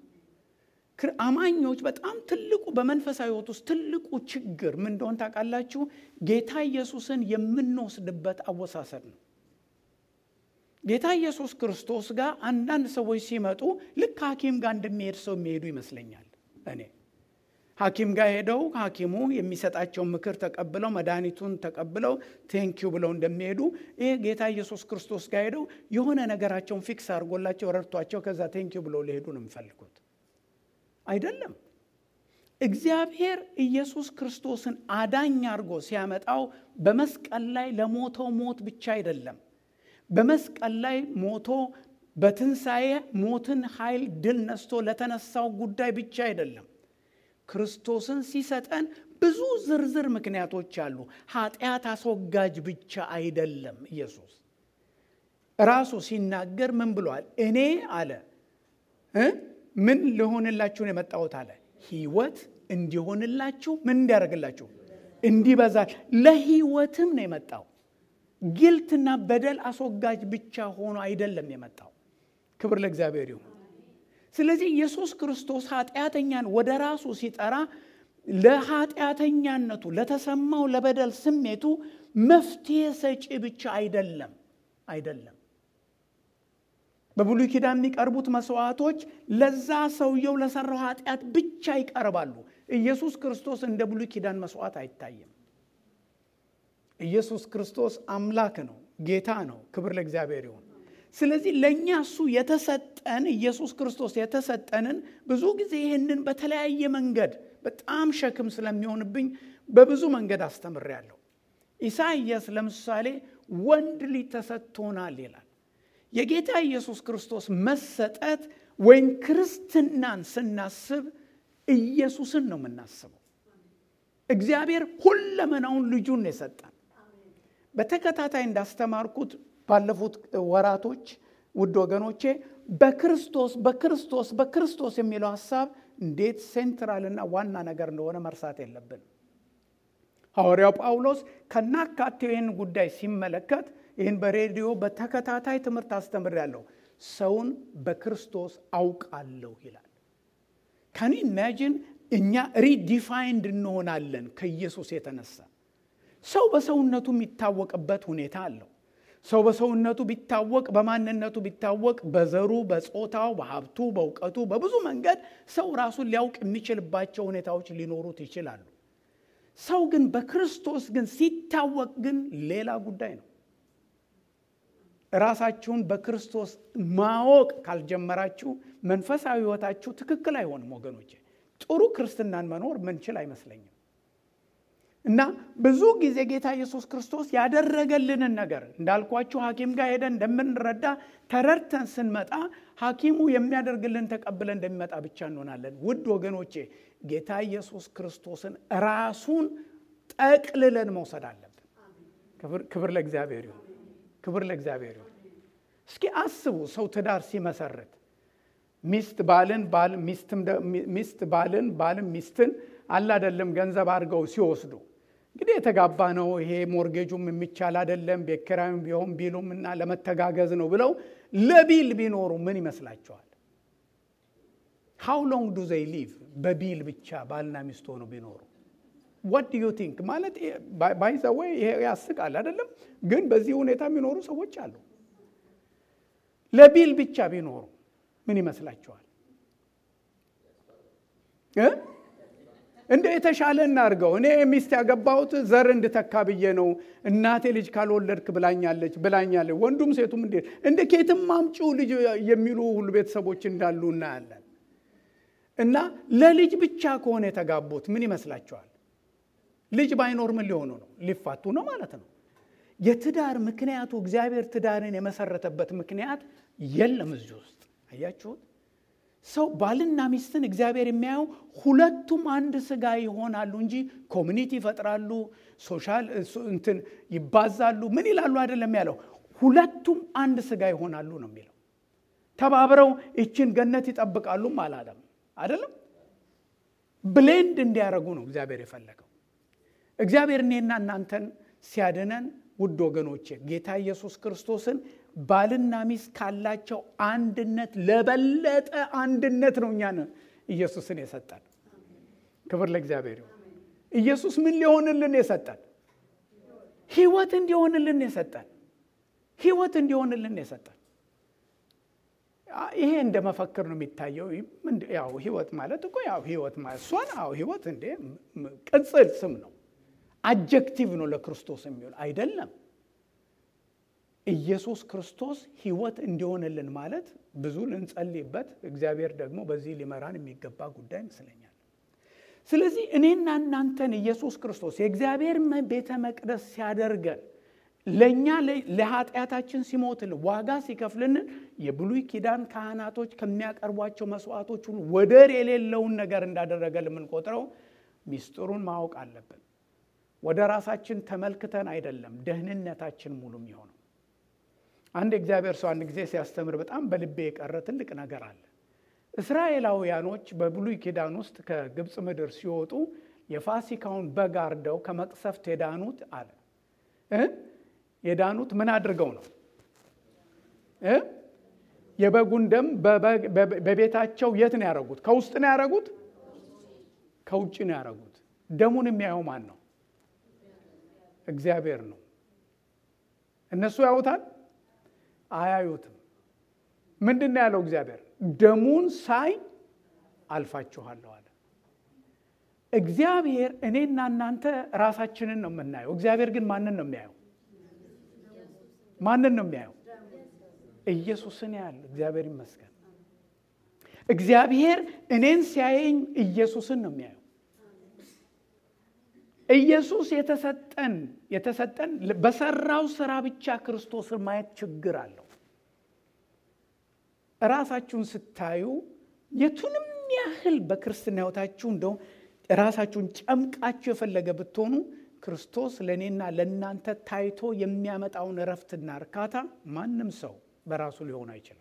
አማኞች በጣም ትልቁ በመንፈሳዊ ሕይወት ውስጥ ትልቁ ችግር ምን እንደሆን ታውቃላችሁ? ጌታ ኢየሱስን የምንወስድበት አወሳሰድ ነው። ጌታ ኢየሱስ ክርስቶስ ጋር አንዳንድ ሰዎች ሲመጡ ልክ ሐኪም ጋር እንደሚሄድ ሰው የሚሄዱ ይመስለኛል። እኔ ሐኪም ጋር ሄደው ሐኪሙ የሚሰጣቸውን ምክር ተቀብለው መድኃኒቱን ተቀብለው ቴንኪዩ ብለው እንደሚሄዱ ይሄ ጌታ ኢየሱስ ክርስቶስ ጋር ሄደው የሆነ ነገራቸውን ፊክስ አድርጎላቸው ረድቷቸው ከዛ ቴንኪዩ ብለው ሊሄዱ ነው የሚፈልጉት። አይደለም። እግዚአብሔር ኢየሱስ ክርስቶስን አዳኝ አድርጎ ሲያመጣው በመስቀል ላይ ለሞተው ሞት ብቻ አይደለም። በመስቀል ላይ ሞቶ በትንሣኤ ሞትን ኃይል ድል ነስቶ ለተነሳው ጉዳይ ብቻ አይደለም። ክርስቶስን ሲሰጠን ብዙ ዝርዝር ምክንያቶች አሉ። ኃጢአት አስወጋጅ ብቻ አይደለም። ኢየሱስ ራሱ ሲናገር ምን ብሏል? እኔ አለ ምን ልሆንላችሁን የመጣሁት አለ ሕይወት እንዲሆንላችሁ ምን እንዲያደርግላችሁ እንዲበዛ ለሕይወትም ነው የመጣው ጊልትና በደል አስወጋጅ ብቻ ሆኖ አይደለም የመጣው። ክብር ለእግዚአብሔር ይሁን። ስለዚህ ኢየሱስ ክርስቶስ ኃጢአተኛን ወደ ራሱ ሲጠራ ለኃጢአተኛነቱ ለተሰማው ለበደል ስሜቱ መፍትሄ ሰጪ ብቻ አይደለም አይደለም። በብሉይ ኪዳን የሚቀርቡት መስዋዕቶች ለዛ ሰውየው ለሰራው ኃጢአት ብቻ ይቀርባሉ። ኢየሱስ ክርስቶስ እንደ ብሉይ ኪዳን መስዋዕት አይታይም። ኢየሱስ ክርስቶስ አምላክ ነው፣ ጌታ ነው። ክብር ለእግዚአብሔር ይሁን። ስለዚህ ለእኛ እሱ የተሰጠን ኢየሱስ ክርስቶስ የተሰጠንን ብዙ ጊዜ ይህንን በተለያየ መንገድ በጣም ሸክም ስለሚሆንብኝ በብዙ መንገድ አስተምሬያለሁ። ኢሳይያስ ለምሳሌ ወንድ ልጅ ተሰጥቶናል ይላል። የጌታ ኢየሱስ ክርስቶስ መሰጠት ወይም ክርስትናን ስናስብ ኢየሱስን ነው የምናስበው። እግዚአብሔር ሁለመናውን ልጁን የሰጠን በተከታታይ እንዳስተማርኩት ባለፉት ወራቶች ውድ ወገኖቼ በክርስቶስ በክርስቶስ በክርስቶስ የሚለው ሀሳብ እንዴት ሴንትራልና ዋና ነገር እንደሆነ መርሳት የለብን። ሐዋርያው ጳውሎስ ከናካቴው ይህን ጉዳይ ሲመለከት ይህን በሬዲዮ በተከታታይ ትምህርት አስተምሬያለሁ። ሰውን በክርስቶስ አውቃለሁ ይላል። ከኒ ኢማጂን እኛ ሪዲፋይንድ እንሆናለን ከኢየሱስ የተነሳ ሰው በሰውነቱ የሚታወቅበት ሁኔታ አለው። ሰው በሰውነቱ ቢታወቅ በማንነቱ ቢታወቅ በዘሩ፣ በጾታው፣ በሀብቱ፣ በእውቀቱ በብዙ መንገድ ሰው ራሱን ሊያውቅ የሚችልባቸው ሁኔታዎች ሊኖሩት ይችላሉ። ሰው ግን በክርስቶስ ግን ሲታወቅ ግን ሌላ ጉዳይ ነው። ራሳችሁን በክርስቶስ ማወቅ ካልጀመራችሁ መንፈሳዊ ሕይወታችሁ ትክክል አይሆንም ወገኖቼ። ጥሩ ክርስትናን መኖር ምንችል አይመስለኝም። እና ብዙ ጊዜ ጌታ ኢየሱስ ክርስቶስ ያደረገልንን ነገር እንዳልኳችሁ ሐኪም ጋር ሄደን እንደምንረዳ ተረድተን ስንመጣ ሐኪሙ የሚያደርግልን ተቀብለን እንደሚመጣ ብቻ እንሆናለን። ውድ ወገኖቼ ጌታ ኢየሱስ ክርስቶስን ራሱን ጠቅልለን መውሰድ አለብን። ክብር ለእግዚአብሔር ይሁን። ክብር ለእግዚአብሔር ይሁን። እስኪ አስቡ፣ ሰው ትዳር ሲመሰርት ሚስት ባልን ባል ሚስት ባልን ባልም ሚስትን አለ አይደለም ገንዘብ አድርገው ሲወስዱ እንግዲህ የተጋባ ነው ይሄ ሞርጌጁም የሚቻል አይደለም ቤት ኪራዩም ቢሆን ቢሉም እና ለመተጋገዝ ነው ብለው ለቢል ቢኖሩ ምን ይመስላቸዋል? ሃው ሎንግ ዱ ዘይ ሊቭ በቢል ብቻ ባልና ሚስት ሆነው ቢኖሩ ዋት ዱ ዩ ቲንክ ማለት ባይዘወይ ይሄ ያስቃል አይደለም፣ ግን በዚህ ሁኔታ የሚኖሩ ሰዎች አሉ። ለቢል ብቻ ቢኖሩ ምን ይመስላችኋል? እንደ የተሻለ እናድርገው። እኔ ሚስት ያገባሁት ዘር እንድተካ ብዬ ነው። እናቴ ልጅ ካልወለድክ ብላኛለች ብላኛለች። ወንዱም ሴቱም እንዴ እንደ ኬትም አምጪው ልጅ የሚሉ ሁሉ ቤተሰቦች እንዳሉ እናያለን። እና ለልጅ ብቻ ከሆነ የተጋቡት ምን ይመስላችኋል? ልጅ ባይኖር ምን ሊሆኑ ነው? ሊፋቱ ነው ማለት ነው። የትዳር ምክንያቱ እግዚአብሔር ትዳርን የመሰረተበት ምክንያት የለም እዚህ ውስጥ አያችሁት። ሰው ባልና ሚስትን እግዚአብሔር የሚያየው ሁለቱም አንድ ስጋ ይሆናሉ እንጂ ኮሚኒቲ ይፈጥራሉ፣ ሶሻል እንትን ይባዛሉ፣ ምን ይላሉ አይደለም ያለው። ሁለቱም አንድ ስጋ ይሆናሉ ነው የሚለው። ተባብረው ይችን ገነት ይጠብቃሉም አላለም አይደለም። ብሌንድ እንዲያደርጉ ነው እግዚአብሔር የፈለገው። እግዚአብሔር እኔና እናንተን ሲያድነን ውድ ወገኖቼ ጌታ ኢየሱስ ክርስቶስን ባልና ሚስት ካላቸው አንድነት ለበለጠ አንድነት ነው እኛን ኢየሱስን የሰጠን። ክብር ለእግዚአብሔር ይሁን። ኢየሱስ ምን ሊሆንልን የሰጠን? ህይወት እንዲሆንልን የሰጠን። ህይወት እንዲሆንልን የሰጠን። ይሄ እንደ መፈክር ነው የሚታየው። ያው ህይወት ማለት እኮ ያው ህይወት ማለት እሷን አዎ ህይወት እንዴ ቅጽል ስም ነው፣ አጀክቲቭ ነው ለክርስቶስ የሚውል አይደለም። ኢየሱስ ክርስቶስ ህይወት እንዲሆንልን ማለት ብዙ ልንጸልይበት፣ እግዚአብሔር ደግሞ በዚህ ሊመራን የሚገባ ጉዳይ ይመስለኛል። ስለዚህ እኔና እናንተን ኢየሱስ ክርስቶስ የእግዚአብሔር ቤተ መቅደስ ሲያደርገን ለእኛ ለኃጢአታችን ሲሞትልን ዋጋ ሲከፍልንን የብሉይ ኪዳን ካህናቶች ከሚያቀርቧቸው መስዋዕቶች ሁሉ ወደር የሌለውን ነገር እንዳደረገ የምንቆጥረው ሚስጥሩን ማወቅ አለብን። ወደ ራሳችን ተመልክተን አይደለም ደህንነታችን ሙሉ የሚሆነው። አንድ እግዚአብሔር ሰው አንድ ጊዜ ሲያስተምር በጣም በልቤ የቀረ ትልቅ ነገር አለ። እስራኤላውያኖች በብሉይ ኪዳን ውስጥ ከግብፅ ምድር ሲወጡ የፋሲካውን በግ አርደው ከመቅሰፍት የዳኑት አለ የዳኑት ምን አድርገው ነው እ የበጉን ደም በቤታቸው የት ነው ያደረጉት? ከውስጥ ነው ያደረጉት? ከውጭ ነው ያደረጉት። ደሙን የሚያየው ማን ነው? እግዚአብሔር ነው። እነሱ ያዩታል? አያዩትም። ምንድን ነው ያለው እግዚአብሔር? ደሙን ሳይ አልፋችኋለሁ አለ። እግዚአብሔር እኔና እናንተ ራሳችንን ነው የምናየው። እግዚአብሔር ግን ማንን ነው የሚያየው? ማንን ነው የሚያየው? ኢየሱስን ያህል እግዚአብሔር ይመስገን። እግዚአብሔር እኔን ሲያየኝ ኢየሱስን ነው የሚያየው። ኢየሱስ የተሰጠን የተሰጠን በሰራው ስራ ብቻ ክርስቶስን ማየት ችግር አለው። ራሳችሁን ስታዩ የቱንም ያህል በክርስትና ሕይወታችሁ እንደው ራሳችሁን ጨምቃችሁ የፈለገ ብትሆኑ ክርስቶስ ለእኔና ለእናንተ ታይቶ የሚያመጣውን እረፍትና እርካታ ማንም ሰው በራሱ ሊሆን አይችልም።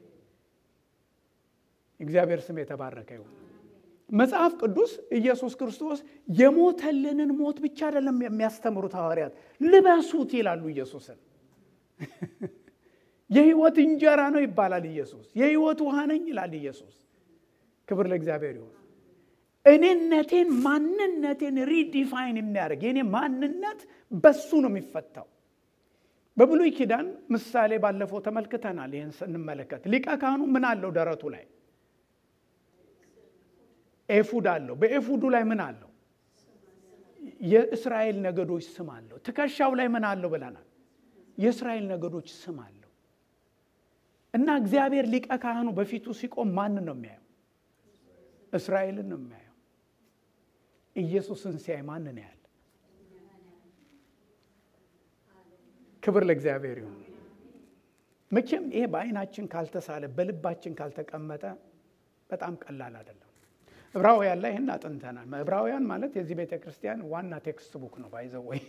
እግዚአብሔር ስም የተባረከ ይሁን። መጽሐፍ ቅዱስ ኢየሱስ ክርስቶስ የሞተልንን ሞት ብቻ አይደለም የሚያስተምሩት ሐዋርያት፣ ልበሱት ይላሉ ኢየሱስን። የህይወት እንጀራ ነው ይባላል ኢየሱስ። የህይወት ውሃ ነኝ ይላል ኢየሱስ። ክብር ለእግዚአብሔር ይሁን። እኔነቴን ማንነቴን ሪዲፋይን የሚያደርግ የኔ ማንነት በሱ ነው የሚፈታው። በብሉይ ኪዳን ምሳሌ ባለፈው ተመልክተናል። ይህን ስንመለከት ሊቀ ካህኑ ምን አለው? ደረቱ ላይ ኤፉድ አለው። በኤፉዱ ላይ ምን አለው? የእስራኤል ነገዶች ስም አለው። ትከሻው ላይ ምን አለው ብለናል? የእስራኤል ነገዶች ስም አለው። እና እግዚአብሔር ሊቀ ካህኑ በፊቱ ሲቆም ማንን ነው የሚያየው? እስራኤልን ነው የሚያየው። ኢየሱስን ሲያይ ማንን ያህል? ክብር ለእግዚአብሔር ይሁን። መቼም ይሄ በአይናችን ካልተሳለ በልባችን ካልተቀመጠ በጣም ቀላል አይደለም። ዕብራውያን ላይ ይህን አጥንተናል። ዕብራውያን ማለት የዚህ ቤተ ክርስቲያን ዋና ቴክስት ቡክ ነው። ባይዘው ወይ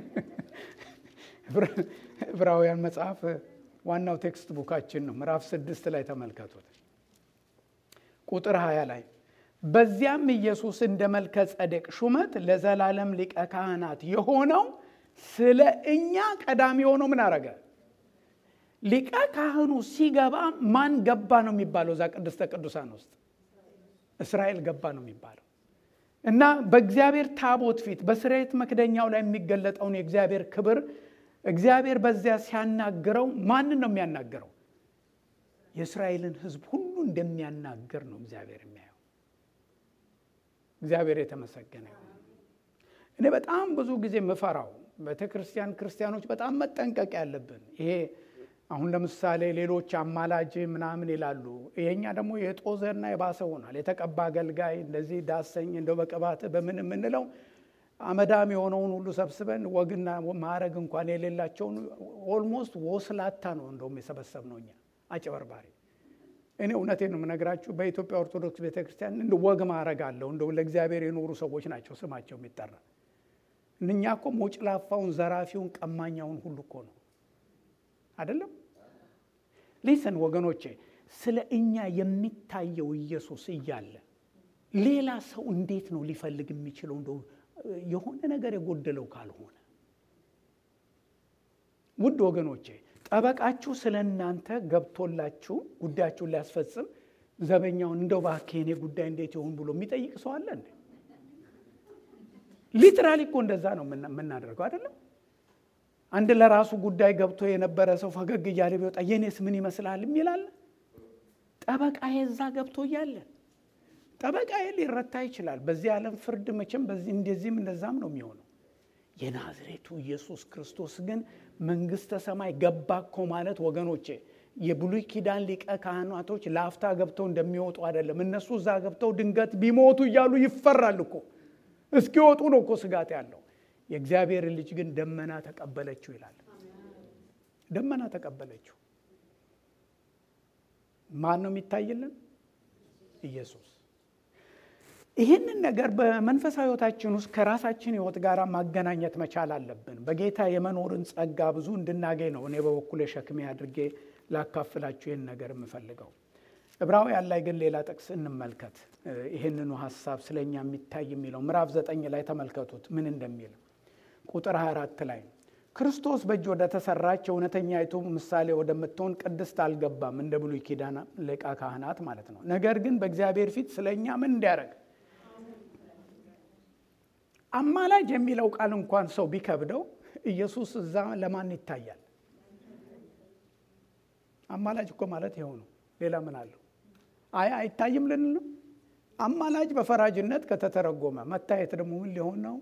ዕብራውያን መጽሐፍ ዋናው ቴክስት ቡካችን ነው። ምዕራፍ ስድስት ላይ ተመልከቱት ቁጥር ሀያ ላይ በዚያም ኢየሱስ እንደ መልከ ጸዴቅ ሹመት ለዘላለም ሊቀ ካህናት የሆነው ስለ እኛ ቀዳሚ የሆነው ምን አረገ? ሊቀ ካህኑ ሲገባ ማን ገባ ነው የሚባለው? እዛ ቅድስተ ቅዱሳን ውስጥ እስራኤል ገባ ነው የሚባለው እና በእግዚአብሔር ታቦት ፊት በስርየት መክደኛው ላይ የሚገለጠውን የእግዚአብሔር ክብር እግዚአብሔር በዚያ ሲያናግረው ማንን ነው የሚያናግረው? የእስራኤልን ሕዝብ ሁሉ እንደሚያናግር ነው እግዚአብሔር የሚያየው። እግዚአብሔር የተመሰገነ ይሁን። እኔ በጣም ብዙ ጊዜ ምፈራው ቤተ ክርስቲያን ክርስቲያኖች በጣም መጠንቀቅ ያለብን ይሄ አሁን ለምሳሌ ሌሎች አማላጅ ምናምን ይላሉ። ይሄኛ ደግሞ የጦዘና የባሰ ሆኗል። የተቀባ አገልጋይ እንደዚህ ዳሰኝ እንደው በቅባት በምን የምንለው አመዳም የሆነውን ሁሉ ሰብስበን ወግና ማዕረግ እንኳን የሌላቸውን ኦልሞስት ወስላታ ነው እንደውም የሰበሰብ ነው እኛ አጭበርባሪ። እኔ እውነቴን ነው የምነግራችሁ። በኢትዮጵያ ኦርቶዶክስ ቤተክርስቲያን እንደ ወግ ማዕረግ አለው እንደው ለእግዚአብሔር የኖሩ ሰዎች ናቸው ስማቸው የሚጠራ። እኛ እኮ ሞጭላፋውን፣ ዘራፊውን፣ ቀማኛውን ሁሉ እኮ ነው አይደለም። ሊስን ወገኖቼ፣ ስለ እኛ የሚታየው ኢየሱስ እያለ ሌላ ሰው እንዴት ነው ሊፈልግ የሚችለው? እንደው የሆነ ነገር የጎደለው ካልሆነ ውድ ወገኖቼ ጠበቃችሁ ስለ እናንተ ገብቶላችሁ ጉዳያችሁን ሊያስፈጽም ዘበኛውን እንደው እባክህ የኔ ጉዳይ እንዴት ይሆን ብሎ የሚጠይቅ ሰው አለ እንዴ? ሊትራሊ እኮ እንደዛ ነው የምናደርገው አይደለም። አንድ ለራሱ ጉዳይ ገብቶ የነበረ ሰው ፈገግ እያለ ቢወጣ የኔስ ምን ይመስላል የሚላለ ጠበቃ የዛ ገብቶ እያለ ጠበቃ ሊረታ ይችላል። በዚህ ዓለም ፍርድ መቼም በዚህ እንደዚህም እንደዛም ነው የሚሆነው። የናዝሬቱ ኢየሱስ ክርስቶስ ግን መንግስተ ሰማይ ገባ እኮ ማለት ወገኖቼ የብሉይ ኪዳን ሊቀ ካህናቶች ለአፍታ ገብተው እንደሚወጡ አይደለም። እነሱ እዛ ገብተው ድንገት ቢሞቱ እያሉ ይፈራል እኮ እስኪወጡ ነው እኮ ስጋት ያለው። የእግዚአብሔር ልጅ ግን ደመና ተቀበለችው ይላል። ደመና ተቀበለችው። ማን ነው የሚታይልን? ኢየሱስ። ይህንን ነገር በመንፈሳዊ ሕይወታችን ውስጥ ከራሳችን ሕይወት ጋር ማገናኘት መቻል አለብን። በጌታ የመኖርን ጸጋ ብዙ እንድናገኝ ነው እኔ በበኩሌ ሸክሜ አድርጌ ላካፍላችሁ ይህን ነገር የምፈልገው። ዕብራውያን ላይ ግን ሌላ ጥቅስ እንመልከት። ይህንኑ ሀሳብ ስለኛ የሚታይ የሚለው ምዕራፍ ዘጠኝ ላይ ተመልከቱት ምን እንደሚል ቁጥር 24 ላይ ክርስቶስ በእጅ ወደ ተሰራች እውነተኛይቱ ምሳሌ ወደምትሆን ቅድስት አልገባም፣ እንደ ብሉይ ኪዳን ሊቀ ካህናት ማለት ነው። ነገር ግን በእግዚአብሔር ፊት ስለ እኛ ምን እንዲያደርግ አማላጅ የሚለው ቃል እንኳን ሰው ቢከብደው ኢየሱስ እዛ ለማን ይታያል? አማላጅ እኮ ማለት ይኸው ነው። ሌላ ምን አለው? አይ አይታይም ልንል ነው። አማላጅ በፈራጅነት ከተተረጎመ መታየት ደግሞ ምን ሊሆን ነው?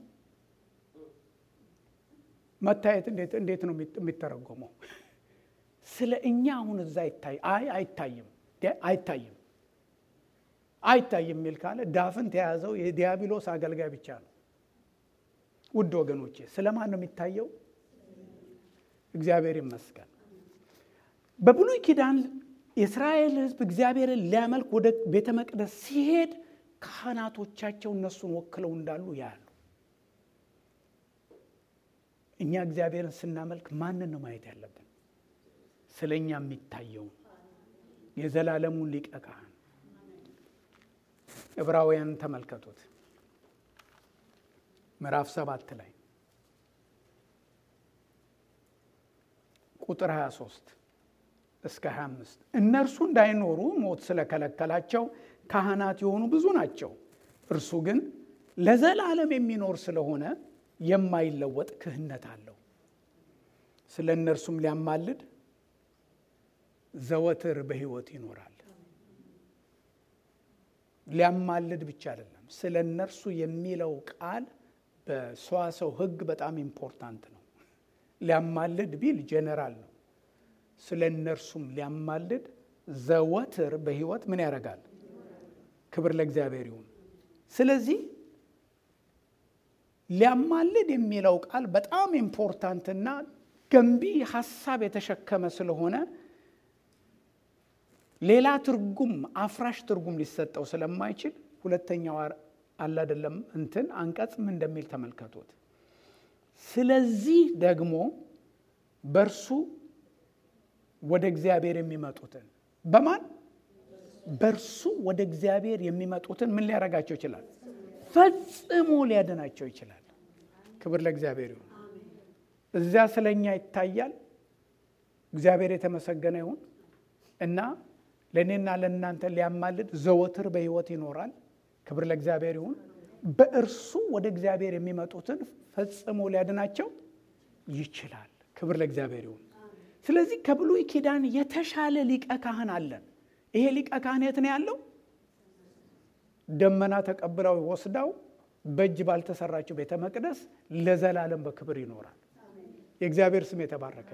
መታየት እንዴት ነው የሚተረጎመው? ስለ እኛ አሁን እዛ ይታይ አይ አይታይም አይታይም አይታይም የሚል ካለ ዳፍን ተያዘው የዲያብሎስ አገልጋይ ብቻ ነው። ውድ ወገኖቼ ስለ ማን ነው የሚታየው? እግዚአብሔር ይመስገን። በብሉይ ኪዳን የእስራኤል ሕዝብ እግዚአብሔርን ሊያመልክ ወደ ቤተ መቅደስ ሲሄድ ካህናቶቻቸው እነሱን ወክለው እንዳሉ ያሉ። እኛ እግዚአብሔርን ስናመልክ ማንን ነው ማየት ያለብን? ስለ እኛ የሚታየውን የዘላለሙን ሊቀ ካህን ዕብራውያን ተመልከቱት። ምዕራፍ ሰባት ላይ ቁጥር 23 እስከ 25 እነርሱ እንዳይኖሩ ሞት ስለከለከላቸው ካህናት የሆኑ ብዙ ናቸው። እርሱ ግን ለዘላለም የሚኖር ስለሆነ የማይለወጥ ክህነት አለው። ስለ እነርሱም ሊያማልድ ዘወትር በሕይወት ይኖራል። ሊያማልድ ብቻ አይደለም፣ ስለ እነርሱ የሚለው ቃል በሰዋሰው ሕግ በጣም ኢምፖርታንት ነው። ሊያማልድ ቢል ጄኔራል ነው። ስለ እነርሱም ሊያማልድ ዘወትር በሕይወት ምን ያደርጋል? ክብር ለእግዚአብሔር ይሁን። ስለዚህ ሊያማልድ የሚለው ቃል በጣም ኢምፖርታንትና ገንቢ ሀሳብ የተሸከመ ስለሆነ ሌላ ትርጉም አፍራሽ ትርጉም ሊሰጠው ስለማይችል ሁለተኛው አላደለም እንትን አንቀጽ ምን እንደሚል ተመልከቱት። ስለዚህ ደግሞ በእርሱ ወደ እግዚአብሔር የሚመጡትን በማን በእርሱ ወደ እግዚአብሔር የሚመጡትን ምን ሊያደርጋቸው ይችላል? ፈጽሞ ሊያድናቸው ይችላል። ክብር ለእግዚአብሔር ይሁን። እዚያ ስለ እኛ ይታያል። እግዚአብሔር የተመሰገነ ይሁን እና ለእኔና ለእናንተ ሊያማልድ ዘወትር በሕይወት ይኖራል። ክብር ለእግዚአብሔር ይሁን። በእርሱ ወደ እግዚአብሔር የሚመጡትን ፈጽሞ ሊያድናቸው ይችላል። ክብር ለእግዚአብሔር ይሁን። ስለዚህ ከብሉይ ኪዳን የተሻለ ሊቀ ካህን አለን። ይሄ ሊቀ ካህን የት ነው ያለው? ደመና ተቀብለው ወስዳው በእጅ ባልተሰራችው ቤተ መቅደስ ለዘላለም በክብር ይኖራል። የእግዚአብሔር ስም የተባረከ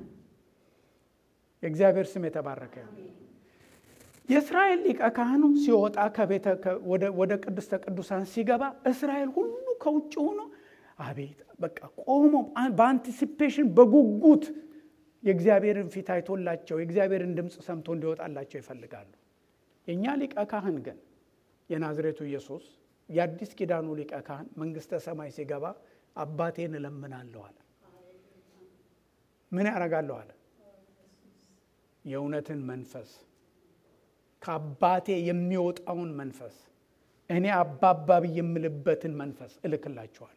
የእግዚአብሔር ስም የተባረከ የእስራኤል ሊቀ ካህኑ ሲወጣ ከቤተ ወደ ቅድስተ ቅዱሳን ሲገባ እስራኤል ሁሉ ከውጭ ሆኖ አቤት በቃ ቆሞ በአንቲሲፔሽን በጉጉት የእግዚአብሔርን ፊት አይቶላቸው የእግዚአብሔርን ድምፅ ሰምቶ እንዲወጣላቸው ይፈልጋሉ። የእኛ ሊቀ ካህን ግን የናዝሬቱ ኢየሱስ የአዲስ ኪዳኑ ሊቀ ካህን መንግስተ ሰማይ ሲገባ አባቴን እለምናለሁ አለ። ምን ያደርጋለሁ አለ? የእውነትን መንፈስ ከአባቴ የሚወጣውን መንፈስ እኔ አባባብ የምልበትን መንፈስ እልክላችኋለሁ።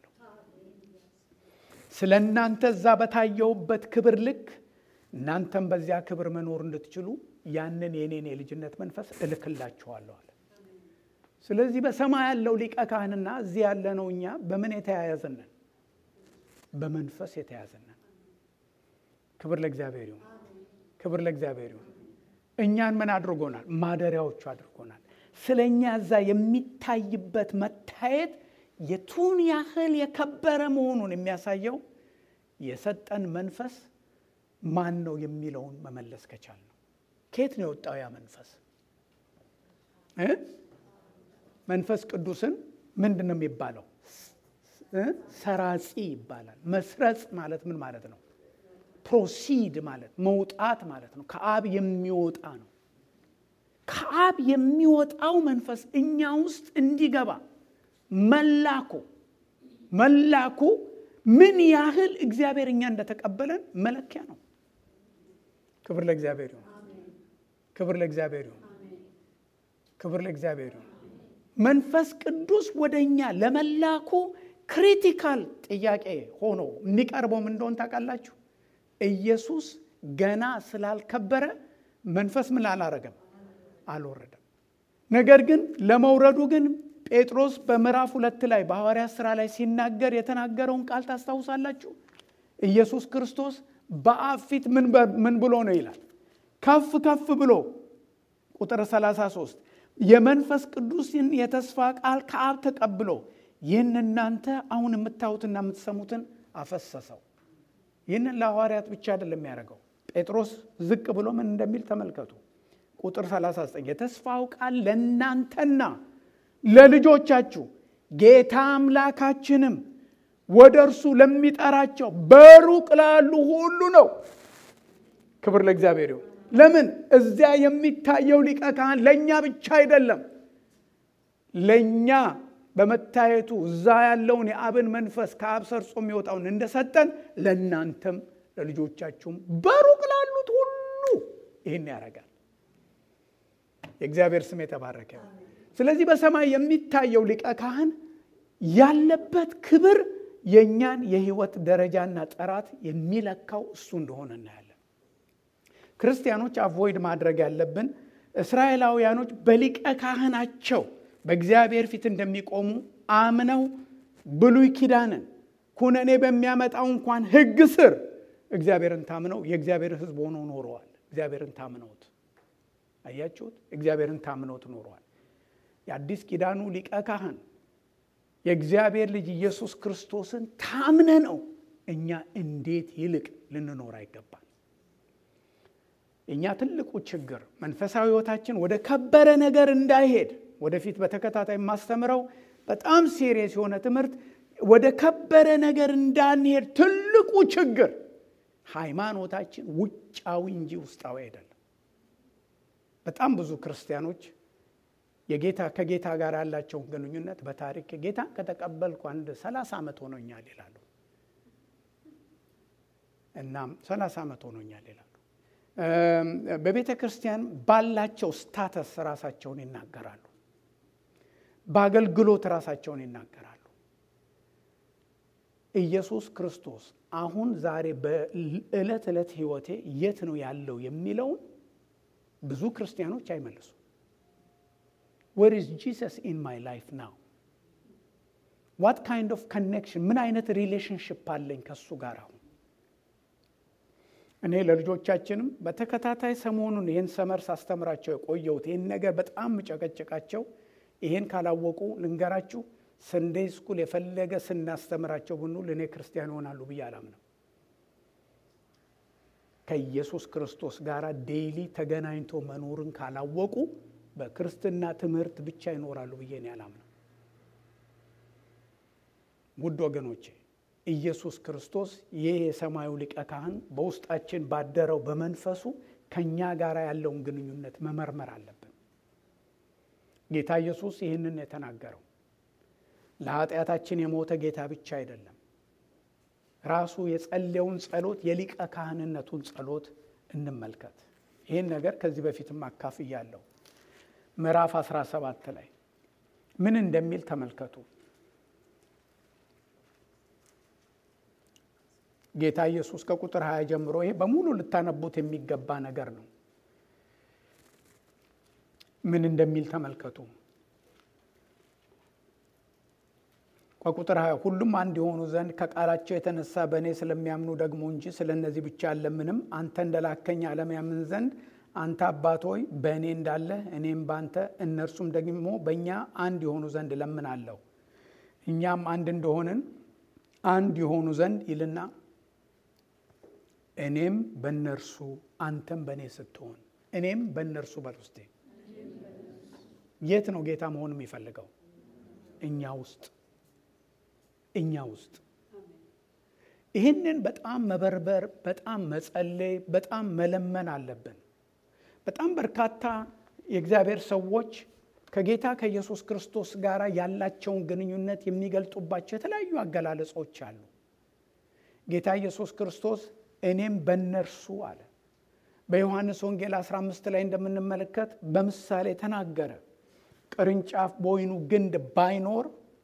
ስለ እናንተ እዛ በታየውበት ክብር ልክ እናንተም በዚያ ክብር መኖር እንድትችሉ ያንን የኔን የልጅነት መንፈስ እልክላችኋለሁ አለ። ስለዚህ በሰማይ ያለው ሊቀ ካህንና እዚህ ያለነው እኛ በምን የተያያዝነን? በመንፈስ የተያዝነን። ክብር ለእግዚአብሔር ይሁን። ክብር ለእግዚአብሔር ይሁን። እኛን ምን አድርጎናል? ማደሪያዎቹ አድርጎናል። ስለ እኛ እዛ የሚታይበት መታየት የቱን ያህል የከበረ መሆኑን የሚያሳየው የሰጠን መንፈስ ማን ነው የሚለውን መመለስ ከቻል ነው። ከየት ነው የወጣው ያ መንፈስ? መንፈስ ቅዱስን ምንድን ነው የሚባለው? ሰራጺ ይባላል። መስረጽ ማለት ምን ማለት ነው? ፕሮሲድ ማለት መውጣት ማለት ነው። ከአብ የሚወጣ ነው። ከአብ የሚወጣው መንፈስ እኛ ውስጥ እንዲገባ መላኩ መላኩ ምን ያህል እግዚአብሔር እኛ እንደተቀበለን መለኪያ ነው። ክብር ለእግዚአብሔር ይሁን። ክብር ለእግዚአብሔር ይሁን። ክብር ለእግዚአብሔር ይሁን። መንፈስ ቅዱስ ወደ እኛ ለመላኩ ክሪቲካል ጥያቄ ሆኖ የሚቀርበው ምን እንደሆን ታውቃላችሁ? ኢየሱስ ገና ስላልከበረ መንፈስ ምን አላረገም? አልወረደም። ነገር ግን ለመውረዱ ግን ጴጥሮስ በምዕራፍ ሁለት ላይ በሐዋርያት ሥራ ላይ ሲናገር የተናገረውን ቃል ታስታውሳላችሁ። ኢየሱስ ክርስቶስ በአብ ፊት ምን ብሎ ነው ይላል? ከፍ ከፍ ብሎ ቁጥር 33 የመንፈስ ቅዱስን የተስፋ ቃል ከአብ ተቀብሎ ይህን እናንተ አሁን የምታዩትና የምትሰሙትን አፈሰሰው። ይህንን ለሐዋርያት ብቻ አይደለም የሚያደርገው። ጴጥሮስ ዝቅ ብሎ ምን እንደሚል ተመልከቱ። ቁጥር 39 የተስፋው ቃል ለእናንተና ለልጆቻችሁ ጌታ አምላካችንም ወደ እርሱ ለሚጠራቸው በሩቅ ላሉ ሁሉ ነው። ክብር ለእግዚአብሔር ይሁን። ለምን እዚያ የሚታየው ሊቀ ካህን ለእኛ ብቻ አይደለም። ለእኛ በመታየቱ እዛ ያለውን የአብን መንፈስ ከአብ ሰርጾ የሚወጣውን እንደሰጠን ለእናንተም ለልጆቻችሁም በሩቅ ላሉት ሁሉ ይህን ያደርጋል። የእግዚአብሔር ስም የተባረከ። ስለዚህ በሰማይ የሚታየው ሊቀ ካህን ያለበት ክብር የእኛን የህይወት ደረጃና ጥራት የሚለካው እሱ እንደሆነ እናያለን። ክርስቲያኖች አቮይድ ማድረግ ያለብን እስራኤላውያኖች በሊቀ ካህናቸው በእግዚአብሔር ፊት እንደሚቆሙ አምነው ብሉይ ኪዳንን ኩነኔ በሚያመጣው እንኳን ሕግ ስር እግዚአብሔርን ታምነው የእግዚአብሔር ሕዝብ ሆነው ኖረዋል። እግዚአብሔርን ታምነውት አያችሁት? እግዚአብሔርን ታምነውት ኖረዋል። የአዲስ ኪዳኑ ሊቀ ካህን የእግዚአብሔር ልጅ ኢየሱስ ክርስቶስን ታምነ ነው እኛ እንዴት ይልቅ ልንኖር አይገባል። እኛ ትልቁ ችግር መንፈሳዊ ሕይወታችን ወደ ከበረ ነገር እንዳይሄድ ወደፊት በተከታታይ የማስተምረው በጣም ሴሪየስ የሆነ ትምህርት ወደ ከበረ ነገር እንዳንሄድ ትልቁ ችግር ሃይማኖታችን ውጫዊ እንጂ ውስጣዊ አይደለም። በጣም ብዙ ክርስቲያኖች የጌታ ከጌታ ጋር ያላቸውን ግንኙነት በታሪክ ጌታን ከተቀበልኩ አንድ ሰላሳ ዓመት ሆኖኛል ይላሉ። እናም ሰላሳ ዓመት ሆኖኛል ይላሉ። በቤተ ክርስቲያን ባላቸው ስታተስ ራሳቸውን ይናገራሉ። በአገልግሎት ራሳቸውን ይናገራሉ። ኢየሱስ ክርስቶስ አሁን ዛሬ በዕለት ዕለት ሕይወቴ የት ነው ያለው የሚለውን ብዙ ክርስቲያኖች አይመልሱም። ዌር ኢዝ ጂሰስ ኢን ማይ ላይፍ ናው? ዋት ካይንድ ኦፍ ኮኔክሽን፣ ምን አይነት ሪሌሽንሽፕ አለኝ ከሱ ጋር አሁን? እኔ ለልጆቻችንም በተከታታይ ሰሞኑን ይህን ሰመር ሳስተምራቸው የቆየሁት ይህን ነገር በጣም ምጨቀጭቃቸው ይሄን ካላወቁ ልንገራችሁ፣ ሰንዴይ ስኩል የፈለገ ስናስተምራቸው ብንውል እኔ ክርስቲያን ይሆናሉ ብዬ አላምነው። ከኢየሱስ ክርስቶስ ጋር ዴይሊ ተገናኝቶ መኖርን ካላወቁ በክርስትና ትምህርት ብቻ ይኖራሉ ብዬ እኔ አላምነው። ውድ ወገኖቼ ኢየሱስ ክርስቶስ ይህ የሰማዩ ሊቀ ካህን በውስጣችን ባደረው በመንፈሱ ከእኛ ጋር ያለውን ግንኙነት መመርመር አለብን። ጌታ ኢየሱስ ይህንን የተናገረው ለኃጢአታችን የሞተ ጌታ ብቻ አይደለም። ራሱ የጸለየውን ጸሎት የሊቀ ካህንነቱን ጸሎት እንመልከት። ይህን ነገር ከዚህ በፊትም አካፍያለሁ። ምዕራፍ 17 ላይ ምን እንደሚል ተመልከቱ። ጌታ ኢየሱስ ከቁጥር 20 ጀምሮ ይሄ በሙሉ ልታነቡት የሚገባ ነገር ነው። ምን እንደሚል ተመልከቱ። ከቁጥር 20 ሁሉም አንድ የሆኑ ዘንድ ከቃላቸው የተነሳ በእኔ ስለሚያምኑ ደግሞ እንጂ ስለ እነዚህ ብቻ አለምንም አንተ እንደላከኝ ዓለም ያምን ዘንድ አንተ አባት ሆይ በእኔ እንዳለ እኔም ባንተ እነርሱም ደግሞ በእኛ አንድ የሆኑ ዘንድ እለምናለሁ። እኛም አንድ እንደሆንን አንድ የሆኑ ዘንድ ይልና እኔም በእነርሱ አንተም በእኔ ስትሆን እኔም በእነርሱ በል ውስጤ የት ነው ጌታ መሆን የሚፈልገው? እኛ ውስጥ እኛ ውስጥ ይህንን በጣም መበርበር፣ በጣም መጸለይ፣ በጣም መለመን አለብን። በጣም በርካታ የእግዚአብሔር ሰዎች ከጌታ ከኢየሱስ ክርስቶስ ጋር ያላቸውን ግንኙነት የሚገልጡባቸው የተለያዩ አገላለጾች አሉ። ጌታ ኢየሱስ ክርስቶስ እኔም በእነርሱ አለ። በዮሐንስ ወንጌል 15 ላይ እንደምንመለከት በምሳሌ ተናገረ። ቅርንጫፍ በወይኑ ግንድ ባይኖር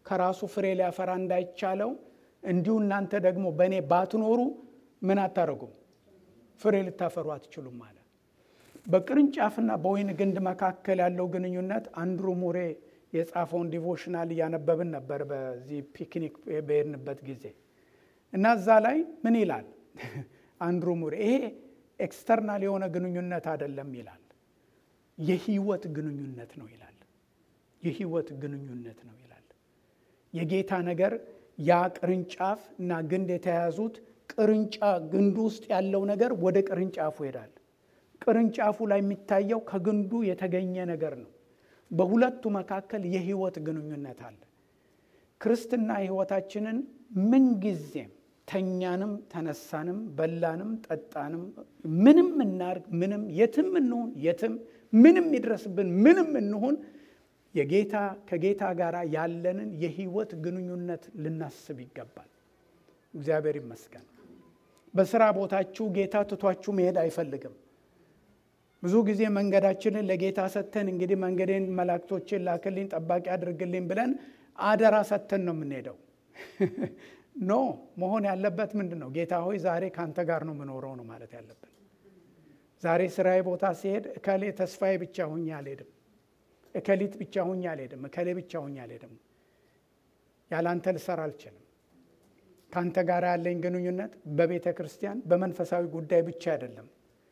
ከራሱ ፍሬ ሊያፈራ እንዳይቻለው እንዲሁ እናንተ ደግሞ በእኔ ባትኖሩ ምን አታደርጉም? ፍሬ ልታፈሩ አትችሉም አለ። በቅርንጫፍና በወይን ግንድ መካከል ያለው ግንኙነት አንድሩ ሙሬ የጻፈውን ዲቮሽናል እያነበብን ነበር በዚህ ፒክኒክ በሄድንበት ጊዜ እና እዛ ላይ ምን ይላል አንድሩ ሙሬ ይሄ ኤክስተርናል የሆነ ግንኙነት አይደለም ይላል። የህይወት ግንኙነት ነው ይላል። የህይወት ግንኙነት ነው ይላል። የጌታ ነገር ያ ቅርንጫፍ እና ግንድ የተያያዙት ቅርንጫ ግንዱ ውስጥ ያለው ነገር ወደ ቅርንጫፉ ይሄዳል። ቅርንጫፉ ላይ የሚታየው ከግንዱ የተገኘ ነገር ነው። በሁለቱ መካከል የህይወት ግንኙነት አለ። ክርስትና ህይወታችንን ምንጊዜም ተኛንም፣ ተነሳንም፣ በላንም፣ ጠጣንም፣ ምንም እናርግ፣ ምንም የትም እንሁን፣ የትም ምንም ይድረስብን፣ ምንም እንሁን የጌታ ከጌታ ጋር ያለንን የህይወት ግንኙነት ልናስብ ይገባል። እግዚአብሔር ይመስገን። በስራ ቦታችሁ ጌታ ትቷችሁ መሄድ አይፈልግም። ብዙ ጊዜ መንገዳችንን ለጌታ ሰጥተን እንግዲህ መንገዴን መላእክቶችን ላክልኝ፣ ጠባቂ አድርግልኝ ብለን አደራ ሰጥተን ነው የምንሄደው። ኖ መሆን ያለበት ምንድን ነው? ጌታ ሆይ ዛሬ ከአንተ ጋር ነው የምኖረው ነው ማለት ያለብን። ዛሬ ስራዬ ቦታ ሲሄድ እከሌ ተስፋዬ ብቻ ሁኜ አልሄድም፣ እከሊት ብቻ ሁኜ አልሄድም፣ እከሌ ብቻ ሁኜ አልሄድም። ያለ አንተ ልሰራ አልችልም። ከአንተ ጋር ያለኝ ግንኙነት በቤተ ክርስቲያን በመንፈሳዊ ጉዳይ ብቻ አይደለም።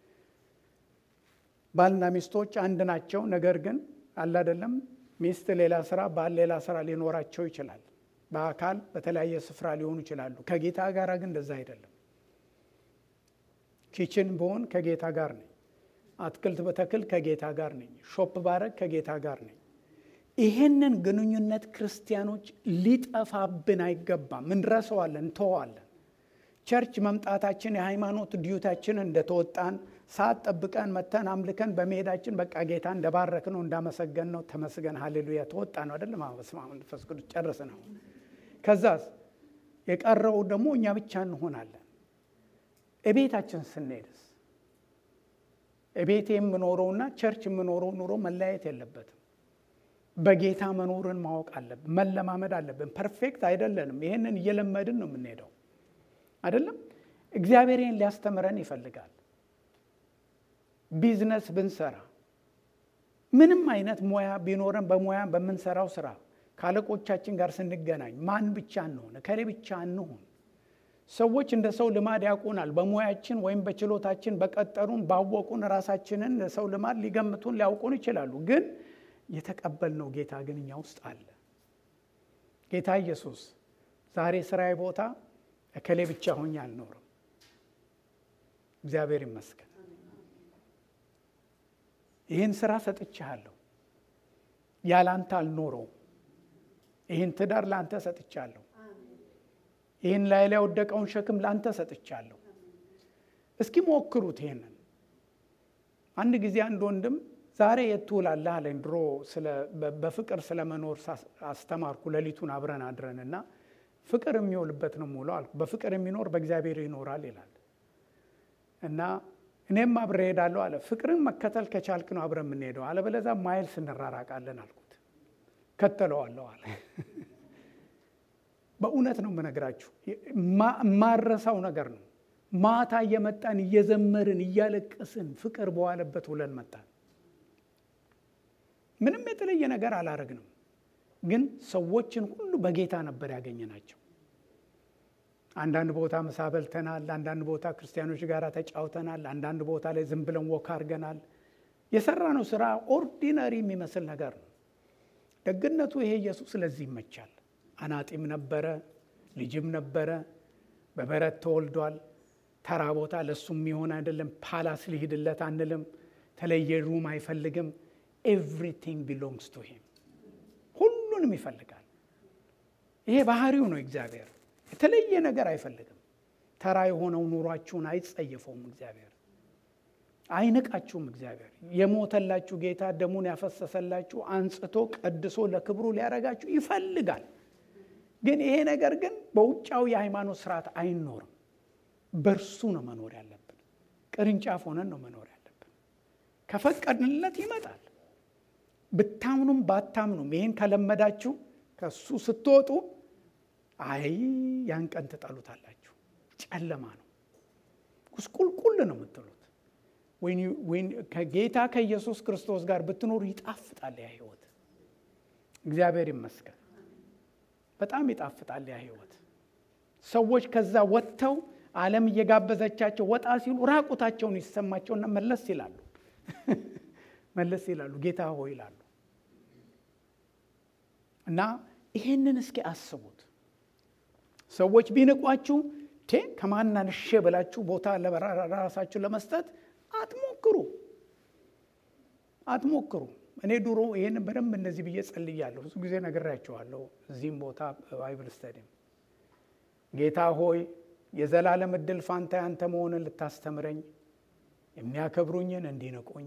ባልና ሚስቶች አንድ ናቸው። ነገር ግን አለ አይደለም ሚስት ሌላ ስራ፣ ባል ሌላ ስራ ሊኖራቸው ይችላል። በአካል በተለያየ ስፍራ ሊሆኑ ይችላሉ። ከጌታ ጋር ግን እንደዛ አይደለም። ኪችን ብሆን ከጌታ ጋር ነኝ። አትክልት በተክል ከጌታ ጋር ነኝ። ሾፕ ባረግ ከጌታ ጋር ነኝ። ይሄንን ግንኙነት ክርስቲያኖች ሊጠፋብን አይገባም። እንረሰዋለን፣ እንተዋለን። ቸርች መምጣታችን የሃይማኖት ዲዩታችንን እንደተወጣን ሰዓት ጠብቀን መተን አምልከን በመሄዳችን በቃ ጌታ እንደባረክ ነው እንዳመሰገን ነው ተመስገን ሀሌሉያ ተወጣ ነው አይደለም። በስመ አብ መንፈስ ቅዱስ ጨርስ ነው። ከዛስ የቀረው ደግሞ እኛ ብቻ እንሆናለን። እቤታችን ስንሄድስ እቤቴ የምኖረውና ቸርች የምኖረው ኑሮ መለያየት የለበትም። በጌታ መኖርን ማወቅ አለብን፣ መለማመድ አለብን። ፐርፌክት አይደለንም። ይህንን እየለመድን ነው የምንሄደው አይደለም። እግዚአብሔርን ሊያስተምረን ይፈልጋል። ቢዝነስ ብንሰራ ምንም አይነት ሙያ ቢኖረን በሙያ በምንሰራው ስራ ከአለቆቻችን ጋር ስንገናኝ ማን ብቻ እንሆን ከሌ ብቻ እንሆን። ሰዎች እንደ ሰው ልማድ ያውቁናል። በሙያችን ወይም በችሎታችን በቀጠሩን ባወቁን ራሳችንን ሰው ልማድ ሊገምቱን ሊያውቁን ይችላሉ። ግን የተቀበልነው ጌታ ግን እኛ ውስጥ አለ። ጌታ ኢየሱስ ዛሬ ስራዬ ቦታ እከሌ ብቻ ሆኜ አልኖርም። እግዚአብሔር ይመስገን። ይህን ስራ ሰጥቻለሁ፣ ያላንተ አልኖረውም። ይህን ትዳር ለአንተ ሰጥቻለሁ። ይህን ላይ ላይ ወደቀውን ሸክም ለአንተ ሰጥቻለሁ። እስኪ ሞክሩት ይሄንን። አንድ ጊዜ አንድ ወንድም ዛሬ የት ትውላለህ አለኝ። ድሮ በፍቅር ስለ መኖር አስተማርኩ። ሌሊቱን አብረን አድረን እና ፍቅር የሚውልበት ነው ሙሉ አልኩ። በፍቅር የሚኖር በእግዚአብሔር ይኖራል ይላል እና እኔም አብሬ ሄዳለሁ አለ። ፍቅርን መከተል ከቻልክ ነው አብረን የምንሄደው፣ አለበለዚያ ማይልስ እንራራቃለን አልኩት። ከተለዋለሁ አለ። በእውነት ነው የምነግራችሁ፣ ማረሳው ነገር ነው። ማታ እየመጣን እየዘመርን እያለቀስን ፍቅር በዋለበት ውለን መጣን። ምንም የተለየ ነገር አላረግንም፣ ግን ሰዎችን ሁሉ በጌታ ነበር ያገኘናቸው። አንዳንድ ቦታ ምሳ በልተናል። አንዳንድ ቦታ ክርስቲያኖች ጋር ተጫውተናል። አንዳንድ ቦታ ላይ ዝም ብለን ወክ አድርገናል። የሰራነው ስራ ኦርዲነሪ የሚመስል ነገር ነው። ደግነቱ ይሄ ኢየሱስ ስለዚህ ይመቻል። አናጢም ነበረ፣ ልጅም ነበረ፣ በበረት ተወልዷል። ተራ ቦታ ለእሱ የሚሆን አይደለም። ፓላስ ሊሂድለት አንልም። ተለየ ሩም አይፈልግም። ኤቭሪቲንግ ቢሎንግስ ቱ ሂም። ሁሉንም ይፈልጋል። ይሄ ባህሪው ነው እግዚአብሔር። የተለየ ነገር አይፈልግም። ተራ የሆነው ኑሯችሁን አይጸየፈውም እግዚአብሔር። አይንቃችሁም እግዚአብሔር። የሞተላችሁ ጌታ ደሙን ያፈሰሰላችሁ አንጽቶ ቀድሶ ለክብሩ ሊያረጋችሁ ይፈልጋል። ግን ይሄ ነገር ግን በውጫዊ የሃይማኖት ስርዓት አይኖርም። በእርሱ ነው መኖር ያለብን። ቅርንጫፍ ሆነን ነው መኖር ያለብን። ከፈቀድንለት ይመጣል። ብታምኑም ባታምኑም ይህን ከለመዳችሁ ከእሱ ስትወጡ አይ ያን ቀን ትጠሉታላችሁ። ጨለማ ነው፣ ቁስቁልቁል ነው የምትሉት። ከጌታ ከኢየሱስ ክርስቶስ ጋር ብትኖሩ ይጣፍጣል ያ ህይወት። እግዚአብሔር ይመስገን። በጣም ይጣፍጣል ያ ህይወት። ሰዎች ከዛ ወጥተው ዓለም እየጋበዘቻቸው ወጣ ሲሉ ራቁታቸውን ይሰማቸውና መለስ ይላሉ መለስ ይላሉ፣ ጌታ ሆይ ይላሉ። እና ይሄንን እስኪ አስቡት። ሰዎች ቢንቋችሁ ቴ ከማናንሼ ብላችሁ ቦታ ለራሳችሁ ለመስጠት አትሞክሩ አትሞክሩ። እኔ ድሮ ይህንን በደንብ እንደዚህ ብዬ ጸልያለሁ። ብዙ ጊዜ ነግሬያቸዋለሁ። እዚህም ቦታ ባይብል ስተዲም ጌታ ሆይ የዘላለም እድል ፋንታ ያንተ መሆንን ልታስተምረኝ፣ የሚያከብሩኝን እንዲንቁኝ፣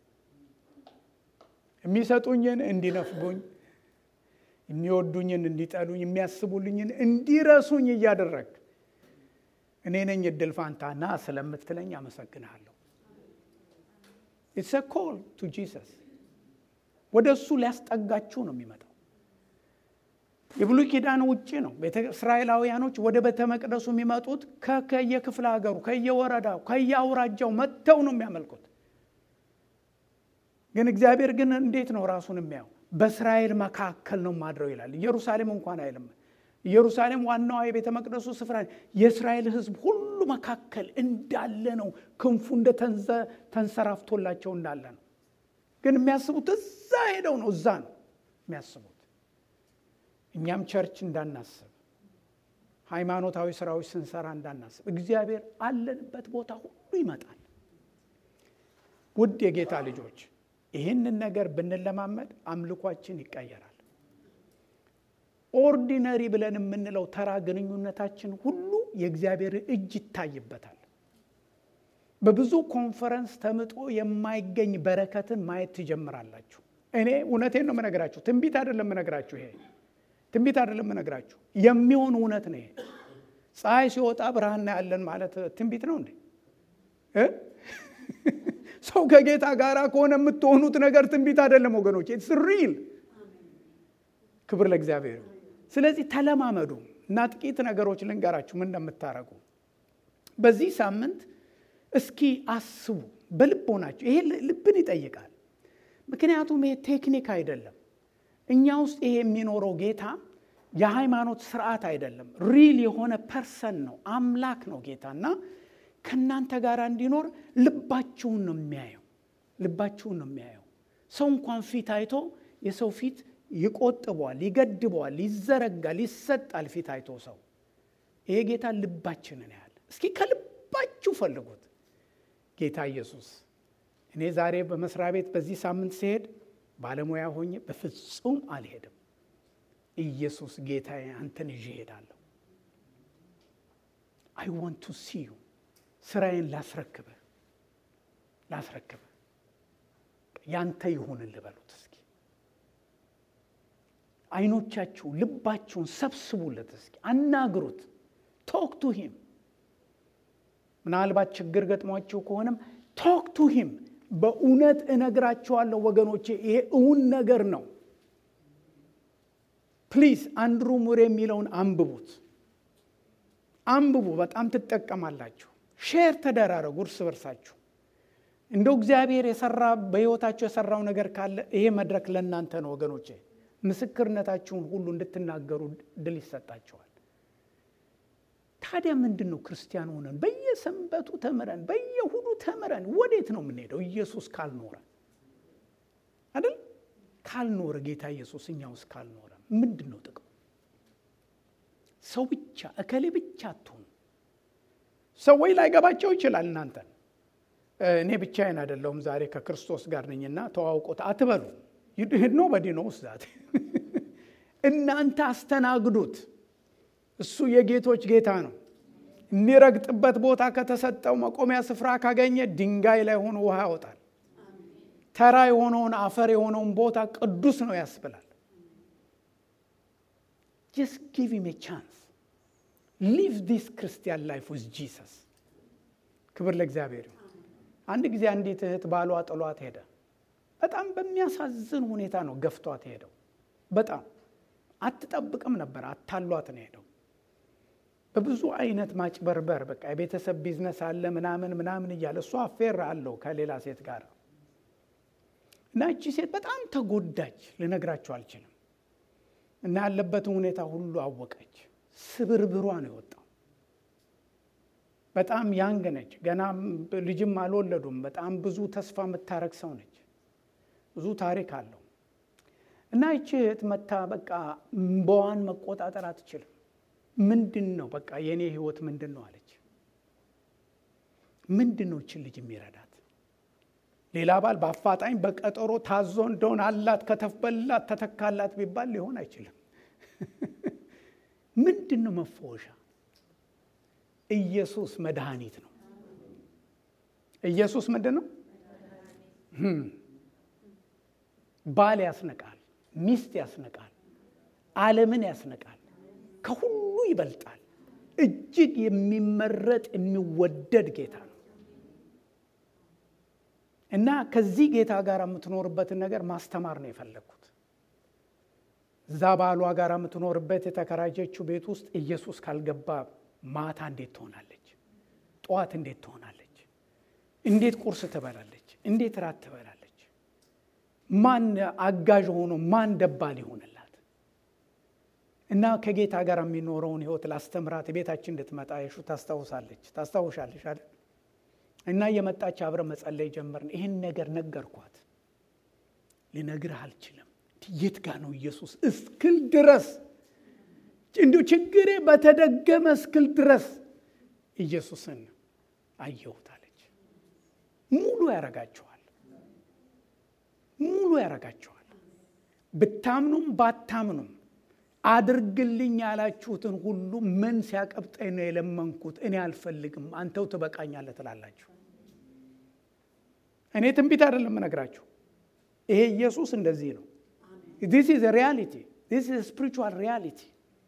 የሚሰጡኝን እንዲነፍጉኝ፣ የሚወዱኝን እንዲጠሉኝ፣ የሚያስቡልኝን እንዲረሱኝ እያደረግ እኔ ነኝ እድል ፋንታና ስለምትለኝ አመሰግንሃለሁ። ኢትስ ኮል ቱ ጂሰስ ወደ እሱ ሊያስጠጋችሁ ነው የሚመጣው። የብሉይ ኪዳን ውጭ ነው። እስራኤላውያኖች ወደ ቤተ መቅደሱ የሚመጡት ከየክፍለ ሀገሩ፣ ከየወረዳው፣ ከየአውራጃው መጥተው ነው የሚያመልኩት። ግን እግዚአብሔር ግን እንዴት ነው ራሱን የሚያየው? በእስራኤል መካከል ነው ማድረው ይላል። ኢየሩሳሌም እንኳን አይልም። ኢየሩሳሌም ዋናዋ የቤተ መቅደሱ ስፍራ የእስራኤል ሕዝብ ሁሉ መካከል እንዳለ ነው። ክንፉ እንደ ተንሰራፍቶላቸው እንዳለ ነው። ግን የሚያስቡት እዛ ሄደው ነው። እዛ ነው የሚያስቡት። እኛም ቸርች እንዳናስብ፣ ሃይማኖታዊ ስራዎች ስንሰራ እንዳናስብ፣ እግዚአብሔር አለንበት ቦታ ሁሉ ይመጣል። ውድ የጌታ ልጆች ይህንን ነገር ብንለማመድ አምልኳችን ይቀየራል። ኦርዲነሪ ብለን የምንለው ተራ ግንኙነታችን ሁሉ የእግዚአብሔር እጅ ይታይበታል። በብዙ ኮንፈረንስ ተምጦ የማይገኝ በረከትን ማየት ትጀምራላችሁ። እኔ እውነቴን ነው የምነግራችሁ፣ ትንቢት አይደለም የምነግራችሁ። ይሄ ትንቢት አይደለም የምነግራችሁ፣ የሚሆን እውነት ነው። ይሄ ፀሐይ ሲወጣ ብርሃን እናያለን ማለት ትንቢት ነው እንዴ? ሰው ከጌታ ጋር ከሆነ የምትሆኑት ነገር ትንቢት አይደለም ወገኖች፣ ኢትስ ሪል። ክብር ለእግዚአብሔር። ስለዚህ ተለማመዱ እና ጥቂት ነገሮች ልንገራችሁ ምን እንደምታረጉ በዚህ ሳምንት እስኪ አስቡ በልቦናችሁ። ይሄ ልብን ይጠይቃል። ምክንያቱም ይሄ ቴክኒክ አይደለም። እኛ ውስጥ ይሄ የሚኖረው ጌታ የሃይማኖት ስርዓት አይደለም። ሪል የሆነ ፐርሰን ነው፣ አምላክ ነው ጌታ እና ከእናንተ ጋር እንዲኖር ልባችሁን ነው የሚያየው። ልባችሁን ነው የሚያየው። ሰው እንኳን ፊት አይቶ የሰው ፊት ይቆጥበዋል፣ ይገድበዋል፣ ይዘረጋል፣ ይሰጣል። ፊት አይቶ ሰው ይሄ ጌታ ልባችንን ያህል እስኪ ከልባችሁ ፈልጉት። ጌታ ኢየሱስ እኔ ዛሬ በመስሪያ ቤት በዚህ ሳምንት ሲሄድ ባለሙያ ሆኜ በፍጹም አልሄድም። ኢየሱስ ጌታዬ አንተን ይዤ እሄዳለሁ። አይ ዋንት ቱ ሲ ዩ ስራዬን ላስረክብህ ላስረክብህ ያንተ ይሁን ልበሉት። እስኪ አይኖቻችሁ ልባችሁን ሰብስቡለት። እስኪ አናግሩት። ቶክ ቱ ሂም ምናልባት ችግር ገጥሟችሁ ከሆነም ቶክ ቱ ሂም። በእውነት እነግራችኋለሁ ወገኖቼ ይሄ እውን ነገር ነው። ፕሊዝ አንድሩ ሙር የሚለውን አንብቡት፣ አንብቡ። በጣም ትጠቀማላችሁ። ሼር ተደራረጉ እርስ በርሳችሁ። እንደው እግዚአብሔር የሰራ በሕይወታችሁ የሰራው ነገር ካለ ይሄ መድረክ ለእናንተ ነው ወገኖቼ። ምስክርነታችሁን ሁሉ እንድትናገሩ ድል ይሰጣችኋል። ታዲያ ምንድን ነው ክርስቲያን ሆነን በየሰንበቱ ተምረን በየሁዱ ተምረን ወዴት ነው የምንሄደው? ኢየሱስ ካልኖረ አይደል? ካልኖረ ጌታ ኢየሱስ እኛ ውስጥ ካልኖረ ምንድን ነው ጥቅሙ? ሰው ብቻ እከሌ ብቻ አትሆኑ። ሰዎች ላይገባቸው ይችላል እናንተን እኔ ብቻዬን አይደለሁም ዛሬ ከክርስቶስ ጋር ነኝና ተዋውቆት አትበሉ። ኖበዲ ነው ውስዛት እናንተ አስተናግዱት። እሱ የጌቶች ጌታ ነው። የሚረግጥበት ቦታ ከተሰጠው መቆሚያ ስፍራ ካገኘ ድንጋይ ላይ ሆኖ ውሃ ያወጣል። ተራ የሆነውን አፈር የሆነውን ቦታ ቅዱስ ነው ያስብላል። ጀስት ጊቭ ሂም ኤ ቻንስ ሊቭ ዲስ ክርስቲያን ላይፍ ዊዝ ጂሰስ። ክብር ለእግዚአብሔር ይሁን። አንድ ጊዜ አንዲት እህት ባሏ ጥሏት ሄደ። በጣም በሚያሳዝን ሁኔታ ነው ገፍቷት ሄደው። በጣም አትጠብቅም ነበር። አታሏት ነው ሄደው በብዙ አይነት ማጭበርበር በቃ የቤተሰብ ቢዝነስ አለ ምናምን ምናምን እያለ እሷ አፌር አለው ከሌላ ሴት ጋር እና እቺ ሴት በጣም ተጎዳች። ልነግራቸው አልችልም። እና ያለበትን ሁኔታ ሁሉ አወቀች። ስብርብሯ ነው የወጣው። በጣም ያንግ ነች። ገና ልጅም አልወለዱም። በጣም ብዙ ተስፋ የምታረግ ሰው ነች። ብዙ ታሪክ አለው እና ይቺ እህት መታ በቃ እምባዋን መቆጣጠር አትችልም። ምንድን ነው በቃ የእኔ ህይወት ምንድን ነው አለች። ምንድን ነው ይችን ልጅ የሚረዳት? ሌላ ባል በአፋጣኝ በቀጠሮ ታዞ እንደሆን አላት ከተፈበላት ተተካላት ቢባል ሊሆን አይችልም። ምንድን ነው መፈወሻ? ኢየሱስ መድኃኒት ነው። ኢየሱስ ምንድን ነው? ባል ያስነቃል፣ ሚስት ያስነቃል፣ ዓለምን ያስነቃል፣ ከሁሉ ይበልጣል። እጅግ የሚመረጥ የሚወደድ ጌታ ነው እና ከዚህ ጌታ ጋር የምትኖርበትን ነገር ማስተማር ነው የፈለግኩት። እዛ ባሏ ጋር የምትኖርበት የተከራጀችው ቤት ውስጥ ኢየሱስ ካልገባ ማታ እንዴት ትሆናለች? ጠዋት እንዴት ትሆናለች? እንዴት ቁርስ ትበላለች? እንዴት ራት ትበላለች? ማን አጋዥ ሆኖ ማን ደባል ይሆንላት? እና ከጌታ ጋር የሚኖረውን ህይወት ላስተምራት ቤታችን እንድትመጣ የሹ ታስታውሳለች ታስታውሻለች አይደል? እና የመጣች አብረ መጸለይ ጀመርን። ይህን ነገር ነገርኳት። ልነግርህ አልችልም የት ጋ ነው ኢየሱስ እስክል ድረስ እንዲሁ ችግሬ በተደገመ እስክል ድረስ ኢየሱስን አየሁት አለች። ሙሉ ያረጋችኋል፣ ሙሉ ያረጋችኋል። ብታምኑም ባታምኑም አድርግልኝ ያላችሁትን ሁሉ ምን ሲያቀብጠኝ ነው የለመንኩት? እኔ አልፈልግም፣ አንተው ትበቃኛለህ ትላላችሁ። እኔ ትንቢት አይደለም እነግራችሁ። ይሄ ኢየሱስ እንደዚህ ነው። ዲስ ኢዝ ሪያሊቲ ዲስ ኢዝ ስፒሪቹዋል ሪያሊቲ።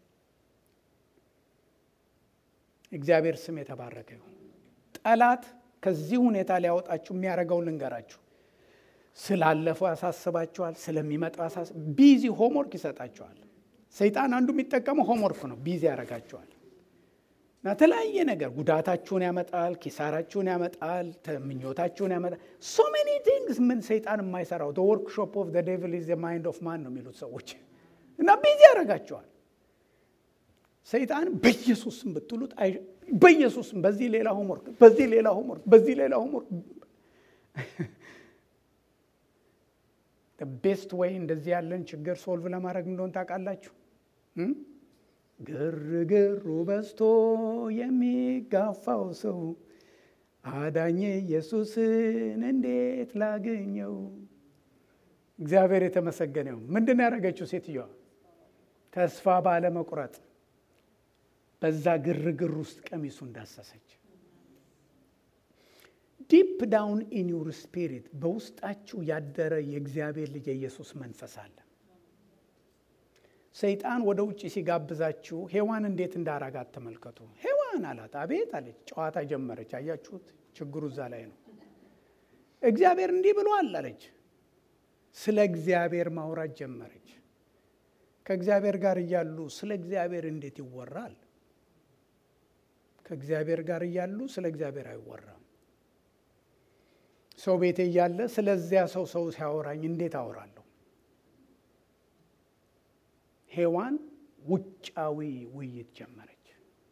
እግዚአብሔር ስም የተባረከ ይሁን። ጠላት ከዚህ ሁኔታ ሊያወጣችሁ የሚያደርገውን ልንገራችሁ። ስላለፈው ያሳስባችኋል፣ ስለሚመጣው ያሳስ ቢዚ ሆምወርክ ይሰጣችኋል። ሰይጣን አንዱ የሚጠቀመው ሆምወርክ ነው። ቢዚ ያደርጋችኋል እና ተለያየ ነገር ጉዳታችሁን ያመጣል፣ ኪሳራችሁን ያመጣል፣ ምኞታችሁን ያመጣል። ሶ ሜኒ ቲንግስ ምን ሰይጣን የማይሰራው ወርክሾፕ ኦፍ ዴቪል ኢዝ ማይንድ ኦፍ ማን ነው የሚሉት ሰዎች እና ቢዚ ያደርጋችኋል። ሰይጣን በኢየሱስም ብትሉት በኢየሱስም በዚህ ሌላ ሆምወርክ፣ በዚህ ሌላ ሆምወርክ፣ በዚህ ሌላ ሆምወርክ ቤስት ወይ እንደዚህ ያለን ችግር ሶልቭ ለማድረግ እንደሆን ታውቃላችሁ። ግርግሩ በዝቶ የሚጋፋው ሰው አዳኜ ኢየሱስን እንዴት ላገኘው? እግዚአብሔር የተመሰገነው። ምንድን ነው ያደረገችው ሴትዮዋ? ተስፋ ባለመቁረጥ በዛ ግርግር ውስጥ ቀሚሱ እንዳሰሰች ዲፕ ዳውን ኢን ዩር ስፒሪት በውስጣችሁ ያደረ የእግዚአብሔር ልጅ የኢየሱስ መንፈስ አለ። ሰይጣን ወደ ውጭ ሲጋብዛችሁ ሔዋን እንዴት እንዳራጋት ተመልከቱ። ሔዋን አላት፣ አቤት አለች። ጨዋታ ጀመረች። አያችሁት? ችግሩ እዛ ላይ ነው። እግዚአብሔር እንዲህ ብሏል አለች። ስለ እግዚአብሔር ማውራት ጀመረች። ከእግዚአብሔር ጋር እያሉ ስለ እግዚአብሔር እንዴት ይወራል? ከእግዚአብሔር ጋር እያሉ ስለ እግዚአብሔር አይወራም። ሰው ቤቴ እያለ ስለዚያ ሰው ሰው ሲያወራኝ እንዴት አወራለሁ? ሔዋን ውጫዊ ውይይት ጀመረች።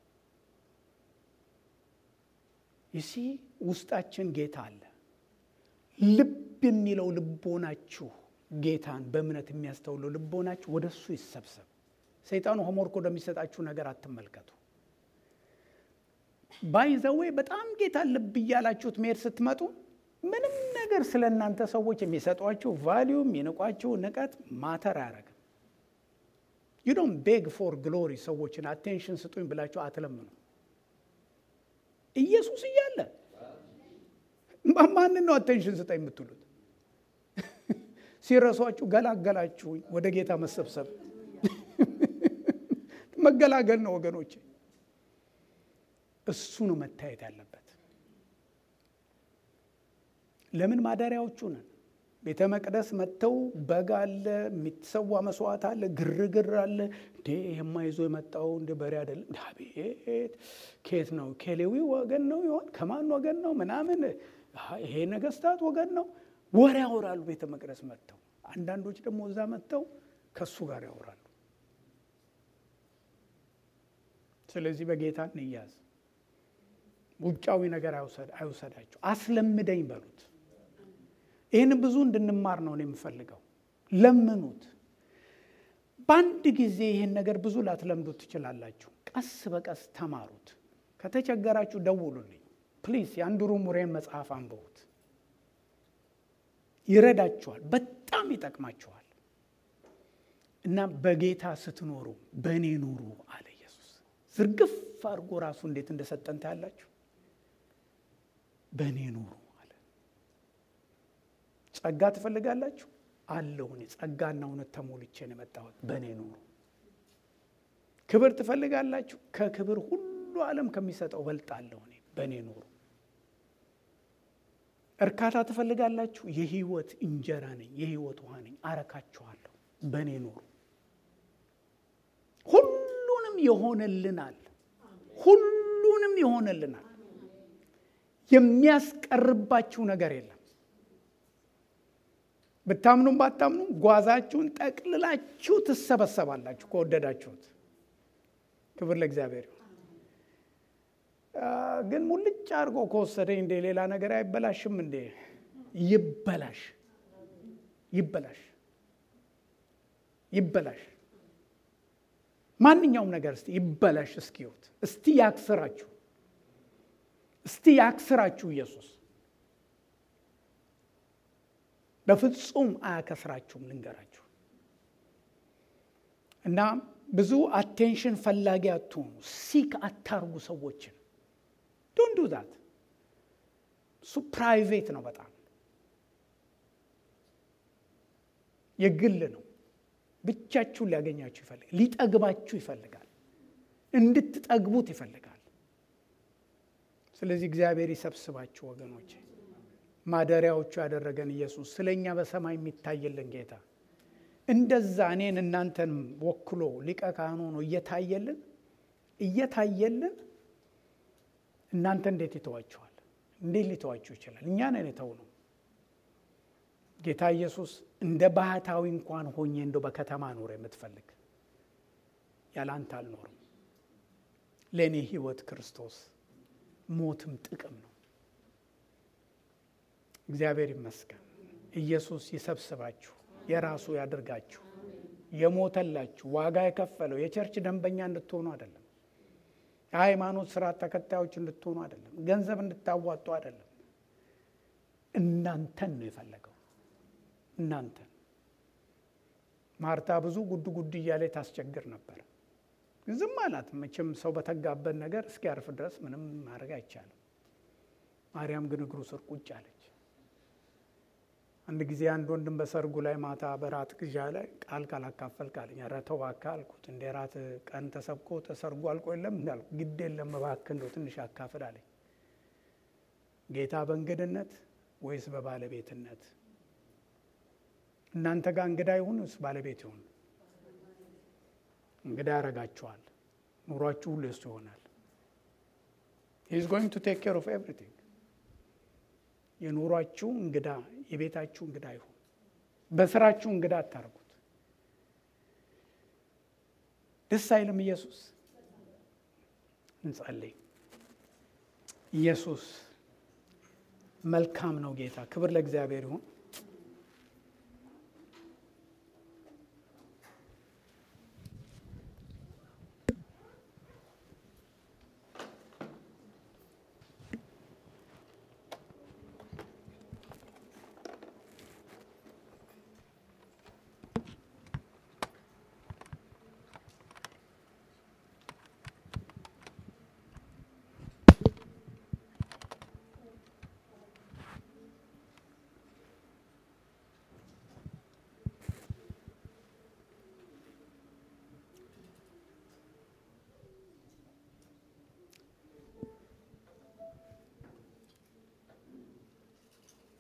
ይሲ ውስጣችን ጌታ አለ። ልብ የሚለው ልቦናችሁ ጌታን በእምነት የሚያስተውለው ልቦናችሁ ወደ እሱ ይሰብሰብ። ሰይጣኑ ሆምወርክ ወደሚሰጣችሁ ነገር አትመልከቱ። ባይዘዌ በጣም ጌታን ልብ እያላችሁት መሄድ ስትመጡ ምንም ነገር ስለ እናንተ ሰዎች የሚሰጧችሁ ቫሊዩ የሚንቋችሁ ንቀት ማተር አያደርግም። ዩ ዶንት ቤግ ፎር ግሎሪ ሰዎችን አቴንሽን ስጡኝ ብላችሁ አትለምኑ። ኢየሱስ እያለ ማንን ነው አቴንሽን ስጠኝ የምትሉት? ሲረሷችሁ ገላገላችሁኝ። ወደ ጌታ መሰብሰብ መገላገል ነው ወገኖቼ። እሱ ነው መታየት ያለበት። ለምን ማደሪያዎቹ ነን። ቤተ መቅደስ መጥተው በግ አለ፣ የሚሰዋ መስዋዕት አለ፣ ግርግር አለ። እንዴ ይሄማ ይዞ የመጣው እንደ በሬ አይደለም። አቤት ከየት ነው? ከሌዊ ወገን ነው ይሆን? ከማን ወገን ነው? ምናምን ይሄ ነገስታት ወገን ነው። ወሬ ያወራሉ ቤተ መቅደስ መጥተው። አንዳንዶች ደግሞ እዛ መጥተው ከሱ ጋር ያወራሉ። ስለዚህ በጌታ እንያዝ። ውጫዊ ነገር አይውሰዳቸው። አስለምደኝ በሉት። ይህን ብዙ እንድንማር ነው የምፈልገው። ለምኑት። በአንድ ጊዜ ይህን ነገር ብዙ ላትለምዱት ትችላላችሁ። ቀስ በቀስ ተማሩት። ከተቸገራችሁ ደውሉልኝ ፕሊዝ። የአንድሩ ሙሬን መጽሐፍ አንብቡት። ይረዳችኋል፣ በጣም ይጠቅማችኋል። እና በጌታ ስትኖሩ በእኔ ኑሩ አለ ኢየሱስ። ዝርግፍ አድርጎ ራሱ እንዴት እንደሰጠን ታያላችሁ። በእኔ ኑሩ አለ። ጸጋ ትፈልጋላችሁ አለሁ እኔ ጸጋና እውነት ተሞልቼ ነው የመጣሁት። በእኔ ኑሩ። ክብር ትፈልጋላችሁ ከክብር ሁሉ ዓለም ከሚሰጠው በልጣለሁ እኔ። በእኔ ኑሩ። እርካታ ትፈልጋላችሁ የህይወት እንጀራ ነኝ፣ የህይወት ውሃ ነኝ፣ አረካችኋለሁ። በእኔ ኑሩ። ሁሉንም ይሆንልናል። ሁሉንም ይሆንልናል። የሚያስቀርባችሁ ነገር የለም። ብታምኑም ባታምኑም ጓዛችሁን ጠቅልላችሁ ትሰበሰባላችሁ ከወደዳችሁት። ክብር ለእግዚአብሔር ይሁን። ግን ሙልጭ አድርጎ ከወሰደኝ እንደ ሌላ ነገር አይበላሽም እንዴ? ይበላሽ፣ ይበላሽ፣ ይበላሽ። ማንኛውም ነገር እስቲ ይበላሽ እስኪዩት። እስቲ ያክስራችሁ፣ እስቲ ያክስራችሁ ኢየሱስ በፍጹም አያከስራችሁም። ልንገራችሁ እና ብዙ አቴንሽን ፈላጊ አትሆኑ። ሲክ አታርጉ ሰዎችን ዶንት ዱ ዛት። እሱ ፕራይቬት ነው፣ በጣም የግል ነው። ብቻችሁን ሊያገኛችሁ ይፈልጋል። ሊጠግባችሁ ይፈልጋል። እንድትጠግቡት ይፈልጋል። ስለዚህ እግዚአብሔር ይሰብስባችሁ ወገኖቼ። ማደሪያዎቹ ያደረገን ኢየሱስ ስለ እኛ በሰማይ የሚታየልን ጌታ እንደዛ እኔን እናንተን ወክሎ ሊቀ ካህን ሆኖ እየታየልን እየታየልን እናንተ እንዴት ይተዋችኋል? እንዴት ሊተዋችሁ ይችላል? እኛ ነን የተው ነው። ጌታ ኢየሱስ እንደ ባህታዊ እንኳን ሆኜ እንደው በከተማ ኖር የምትፈልግ ያለ አንተ አልኖርም። ለእኔ ሕይወት ክርስቶስ ሞትም ጥቅም ነው። እግዚአብሔር ይመስገን። ኢየሱስ ይሰብስባችሁ፣ የራሱ ያድርጋችሁ። የሞተላችሁ ዋጋ የከፈለው የቸርች ደንበኛ እንድትሆኑ አይደለም። የሃይማኖት ስርዓት ተከታዮች እንድትሆኑ አይደለም። ገንዘብ እንድታዋጡ አይደለም። እናንተን ነው የፈለገው። እናንተን ማርታ ብዙ ጉድ ጉድ እያለ ታስቸግር ነበር። ዝም አላት። መቼም ሰው በተጋበት ነገር እስኪያርፍ ድረስ ምንም ማድረግ አይቻልም። ማርያም ግን እግሩ ስር ቁጭ አለች። አንድ ጊዜ አንድ ወንድም በሰርጉ ላይ ማታ በራት ግዣ ላይ ቃል ካላካፈልክ አለኝ። ኧረ ተው እባክህ አልኩት። እንደ ራት ቀን ተሰብኮ ተሰርጉ አልቆ የለም እንዳልኩ ግድ የለም እባክህ እንደው ትንሽ አካፍል አለኝ። ጌታ በእንግድነት ወይስ በባለቤትነት? እናንተ ጋር እንግዳ ይሁን ወይስ ባለቤት ይሁን? እንግዳ ያደርጋችኋል። ኑሯችሁ ሁሉ የሱ ይሆናል። ሂዝ ጎይንግ ቱ ቴክ ኬር ኦፍ ኤቭሪቲንግ የኑሯችሁ እንግዳ የቤታችሁ እንግዳ ይሁን። በስራችሁ እንግዳ አታርጉት። ደስ አይልም ኢየሱስ? እንጸልይ። ኢየሱስ መልካም ነው ጌታ። ክብር ለእግዚአብሔር ይሁን።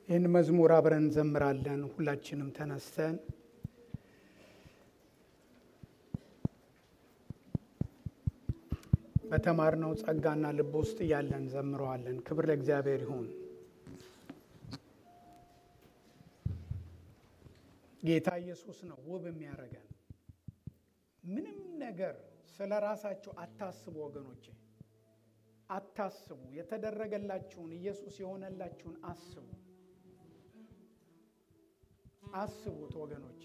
ይህን መዝሙር አብረን እንዘምራለን። ሁላችንም ተነስተን በተማርነው ጸጋና ልብ ውስጥ እያለን ዘምረዋለን። ክብር ለእግዚአብሔር ይሁን። ጌታ ኢየሱስ ነው ውብ የሚያደርገን። ምንም ነገር ስለ ራሳችሁ አታስቡ ወገኖቼ፣ አታስቡ። የተደረገላችሁን ኢየሱስ የሆነላችሁን አስቡ፣ አስቡት ወገኖቼ።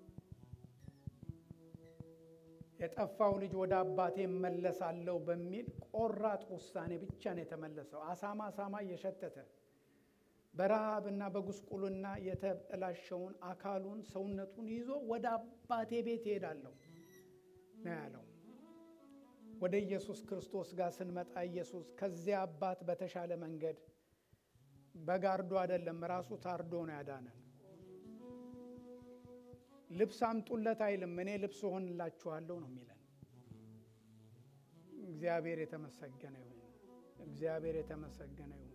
የጠፋው ልጅ ወደ አባቴ እመለሳለሁ በሚል ቆራጥ ውሳኔ ብቻ ነው የተመለሰው። አሳማ አሳማ እየሸተተ በረሃብና በጉስቁልና የተበላሸውን አካሉን ሰውነቱን ይዞ ወደ አባቴ ቤት እሄዳለሁ ነው ያለው። ወደ ኢየሱስ ክርስቶስ ጋር ስንመጣ ኢየሱስ ከዚያ አባት በተሻለ መንገድ በጋርዶ አይደለም፣ ራሱ ታርዶ ነው ያዳነን። ልብስ አምጡለት አይልም። እኔ ልብስ እሆንላችኋለሁ ነው የሚለን። እግዚአብሔር የተመሰገነ ይሁን። እግዚአብሔር የተመሰገነ ይሁን።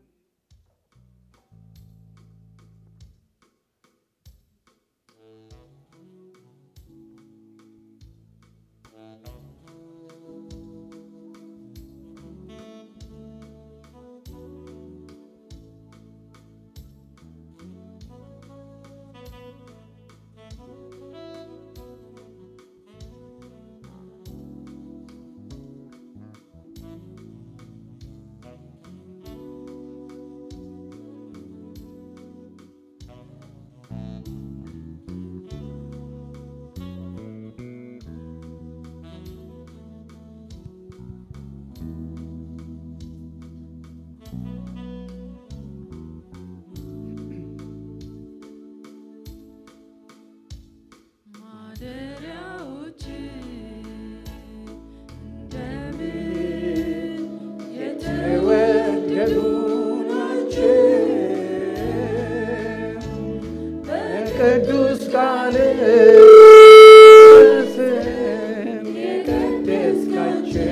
ቅዱስ ቃል ስም የቀደስካቸው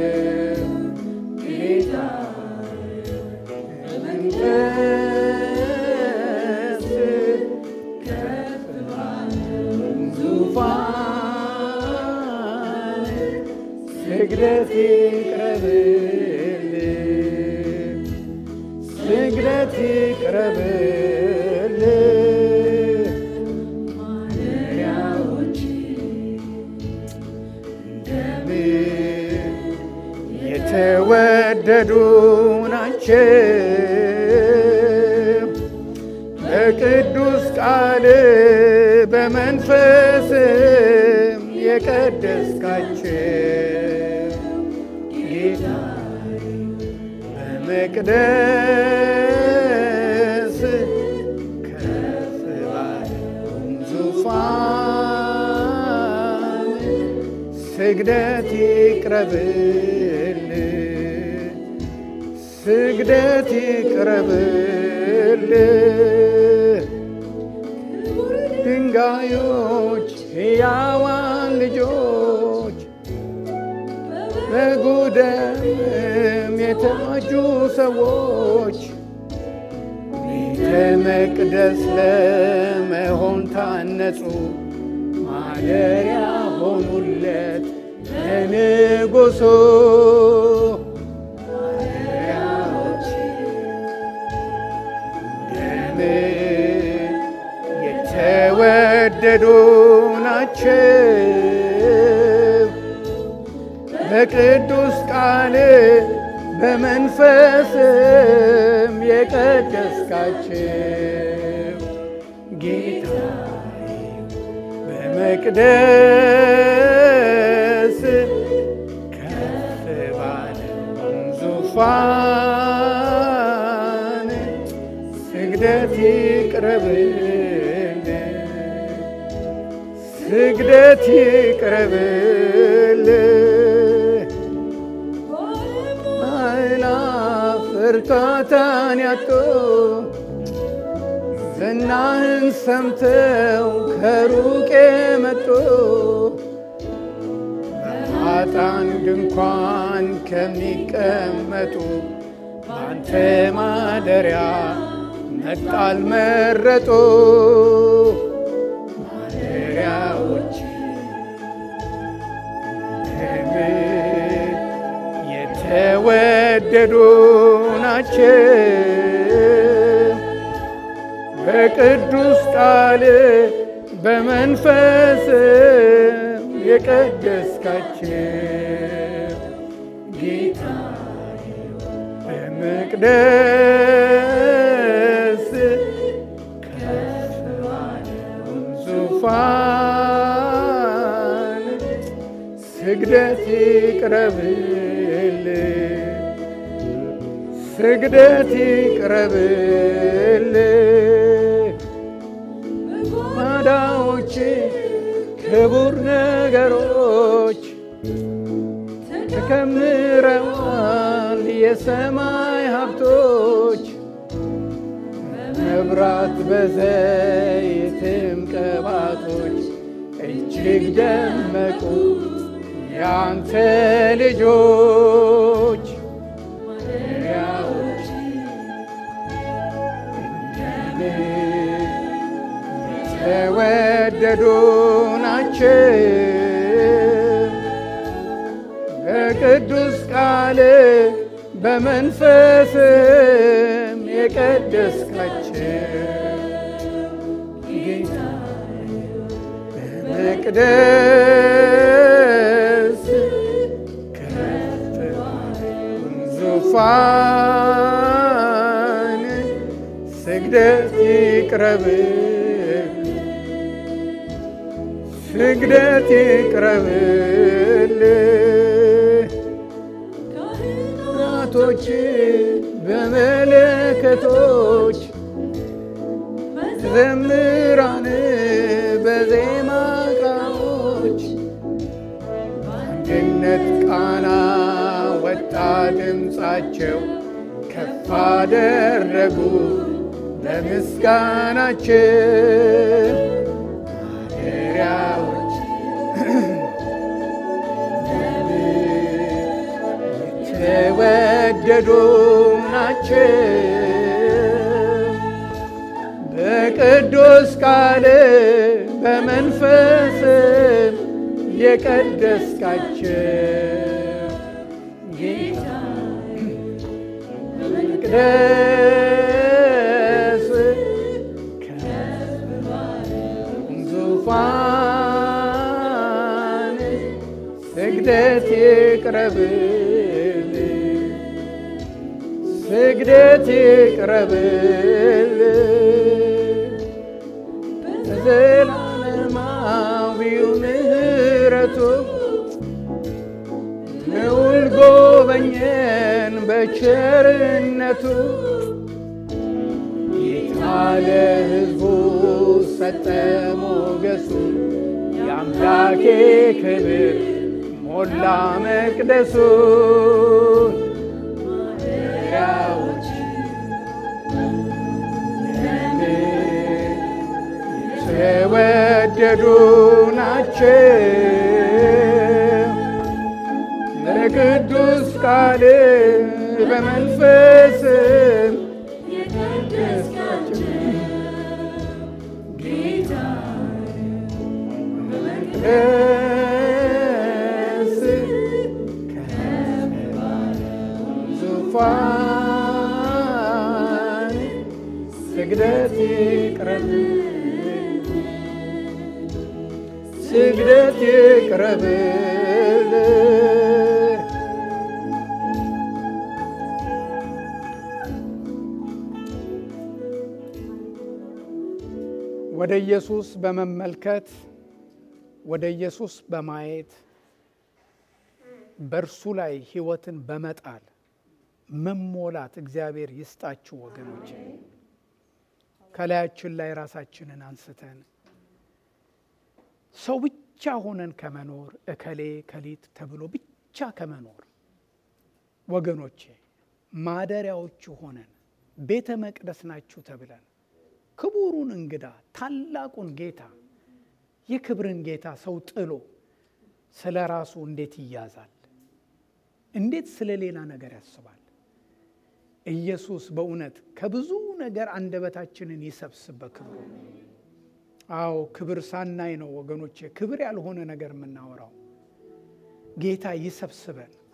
ጌታ በመንፈስ ከፍ ባለው ዙፋን ስግደት ይቅረብልህ ስግደት ይቅረብልህ ማደሪያዎች እንደምን የተወደዱ ናቸው በቅዱስ ቃል በመንፈስም የቀደስካቸው ጌታ በመቅደስ ከፍ ባለው ዙፋን ስግደት ይቅረብልህ ስግደት ይቅረብልህ ድንጋዮች ሕያዋን ልጆች በጉደም የተዋጁ ሰዎች ቤተ መቅደስ ለመሆን ታነጹ፣ ማደሪያ ሆኑለት ለንጉሡ። ማደሪያዎች እንደምን የተወደዱ ናቸው በቅዱስ ቃል በመንፈስም የቀደስካቸው ጌታ በመቅደስ ከፍ ባለው ዙፋን ስግደት ይቅረብልህ ስግደት ይቅረብልህ አእላፍ እርካታን ያጡ ዝናህን ሰምተው ከሩቅ የመጡ በኃጥአን ድንኳን ከሚቀመጡ በአንተ ማደሪያ መጣል መረጡ ማደሪያዎች የተወደዱ ናቸው በቅዱስ ቃል በመንፈስ የቀደስካቸው ጌታ በመቅደስ ከፍ ባለውም ዙፋን ስግደት ይቅረብል ስግደት ይቅረብል ማዳዎች ክቡር ነገሮች ተከምረዋል የሰማይ ሀብቶች መብራት በዘይትም ቅባቶች እጅግ ደመቁ ያንተ ልጆች ማደሪያዎች የተወደዱ ናቸው በቅዱስ ቃል በመንፈስም የቀደስካቸው ጌታ በመቅደስ ከፍ ባለውም ዙፋን ስግደት ይቅረብል ስግደት ይቅረብል ካህናቶች በመለከቶች ዘምራን በዜማ ቃሎች በአንድነት ቃና ወጣ ድምፃቸው ከፍ አደረጉ በምስጋናችን ማደሪያዎች የተወደዱ ናቸው በቅዱስ ቃል በመንፈስም የቀደስካቸው ጌታ በመቅደስ ከፍ ባለውም ዙፋን ስግደት ይቅረብል ስግደት ይቅረብል በዘላለማዊው ምሕረቱ ልዑል ጎበኘን በቸርነቱ ጌታ ለሕዝቡ ሰጠ ሞገሱ የአምላኬ ክብር ሞላ መቅደሱ ማደሪያዎች የተወደዱ ናቸው በቅዱስ ቃል በመንፈስ የቀደስካቸው ጌታ በመቅደስ ከፍ ባለውም ዙፋን ስግደት ይቅረብል ስግደት ይቅረብል ወደ ኢየሱስ በመመልከት ወደ ኢየሱስ በማየት በእርሱ ላይ ሕይወትን በመጣል መሞላት እግዚአብሔር ይስጣችሁ ወገኖች። ከላያችን ላይ ራሳችንን አንስተን ሰው ብቻ ሆነን ከመኖር እከሌ ከሊት ተብሎ ብቻ ከመኖር ወገኖቼ ማደሪያዎቹ ሆነን ቤተ መቅደስ ናችሁ ተብለን ክቡሩን እንግዳ ታላቁን ጌታ የክብርን ጌታ ሰው ጥሎ ስለ ራሱ እንዴት ይያዛል? እንዴት ስለ ሌላ ነገር ያስባል? ኢየሱስ በእውነት ከብዙ ነገር አንደበታችንን ይሰብስብ በክብሩ። አዎ ክብር ሳናይ ነው ወገኖቼ፣ ክብር ያልሆነ ነገር የምናወራው። ጌታ ይሰብስበን።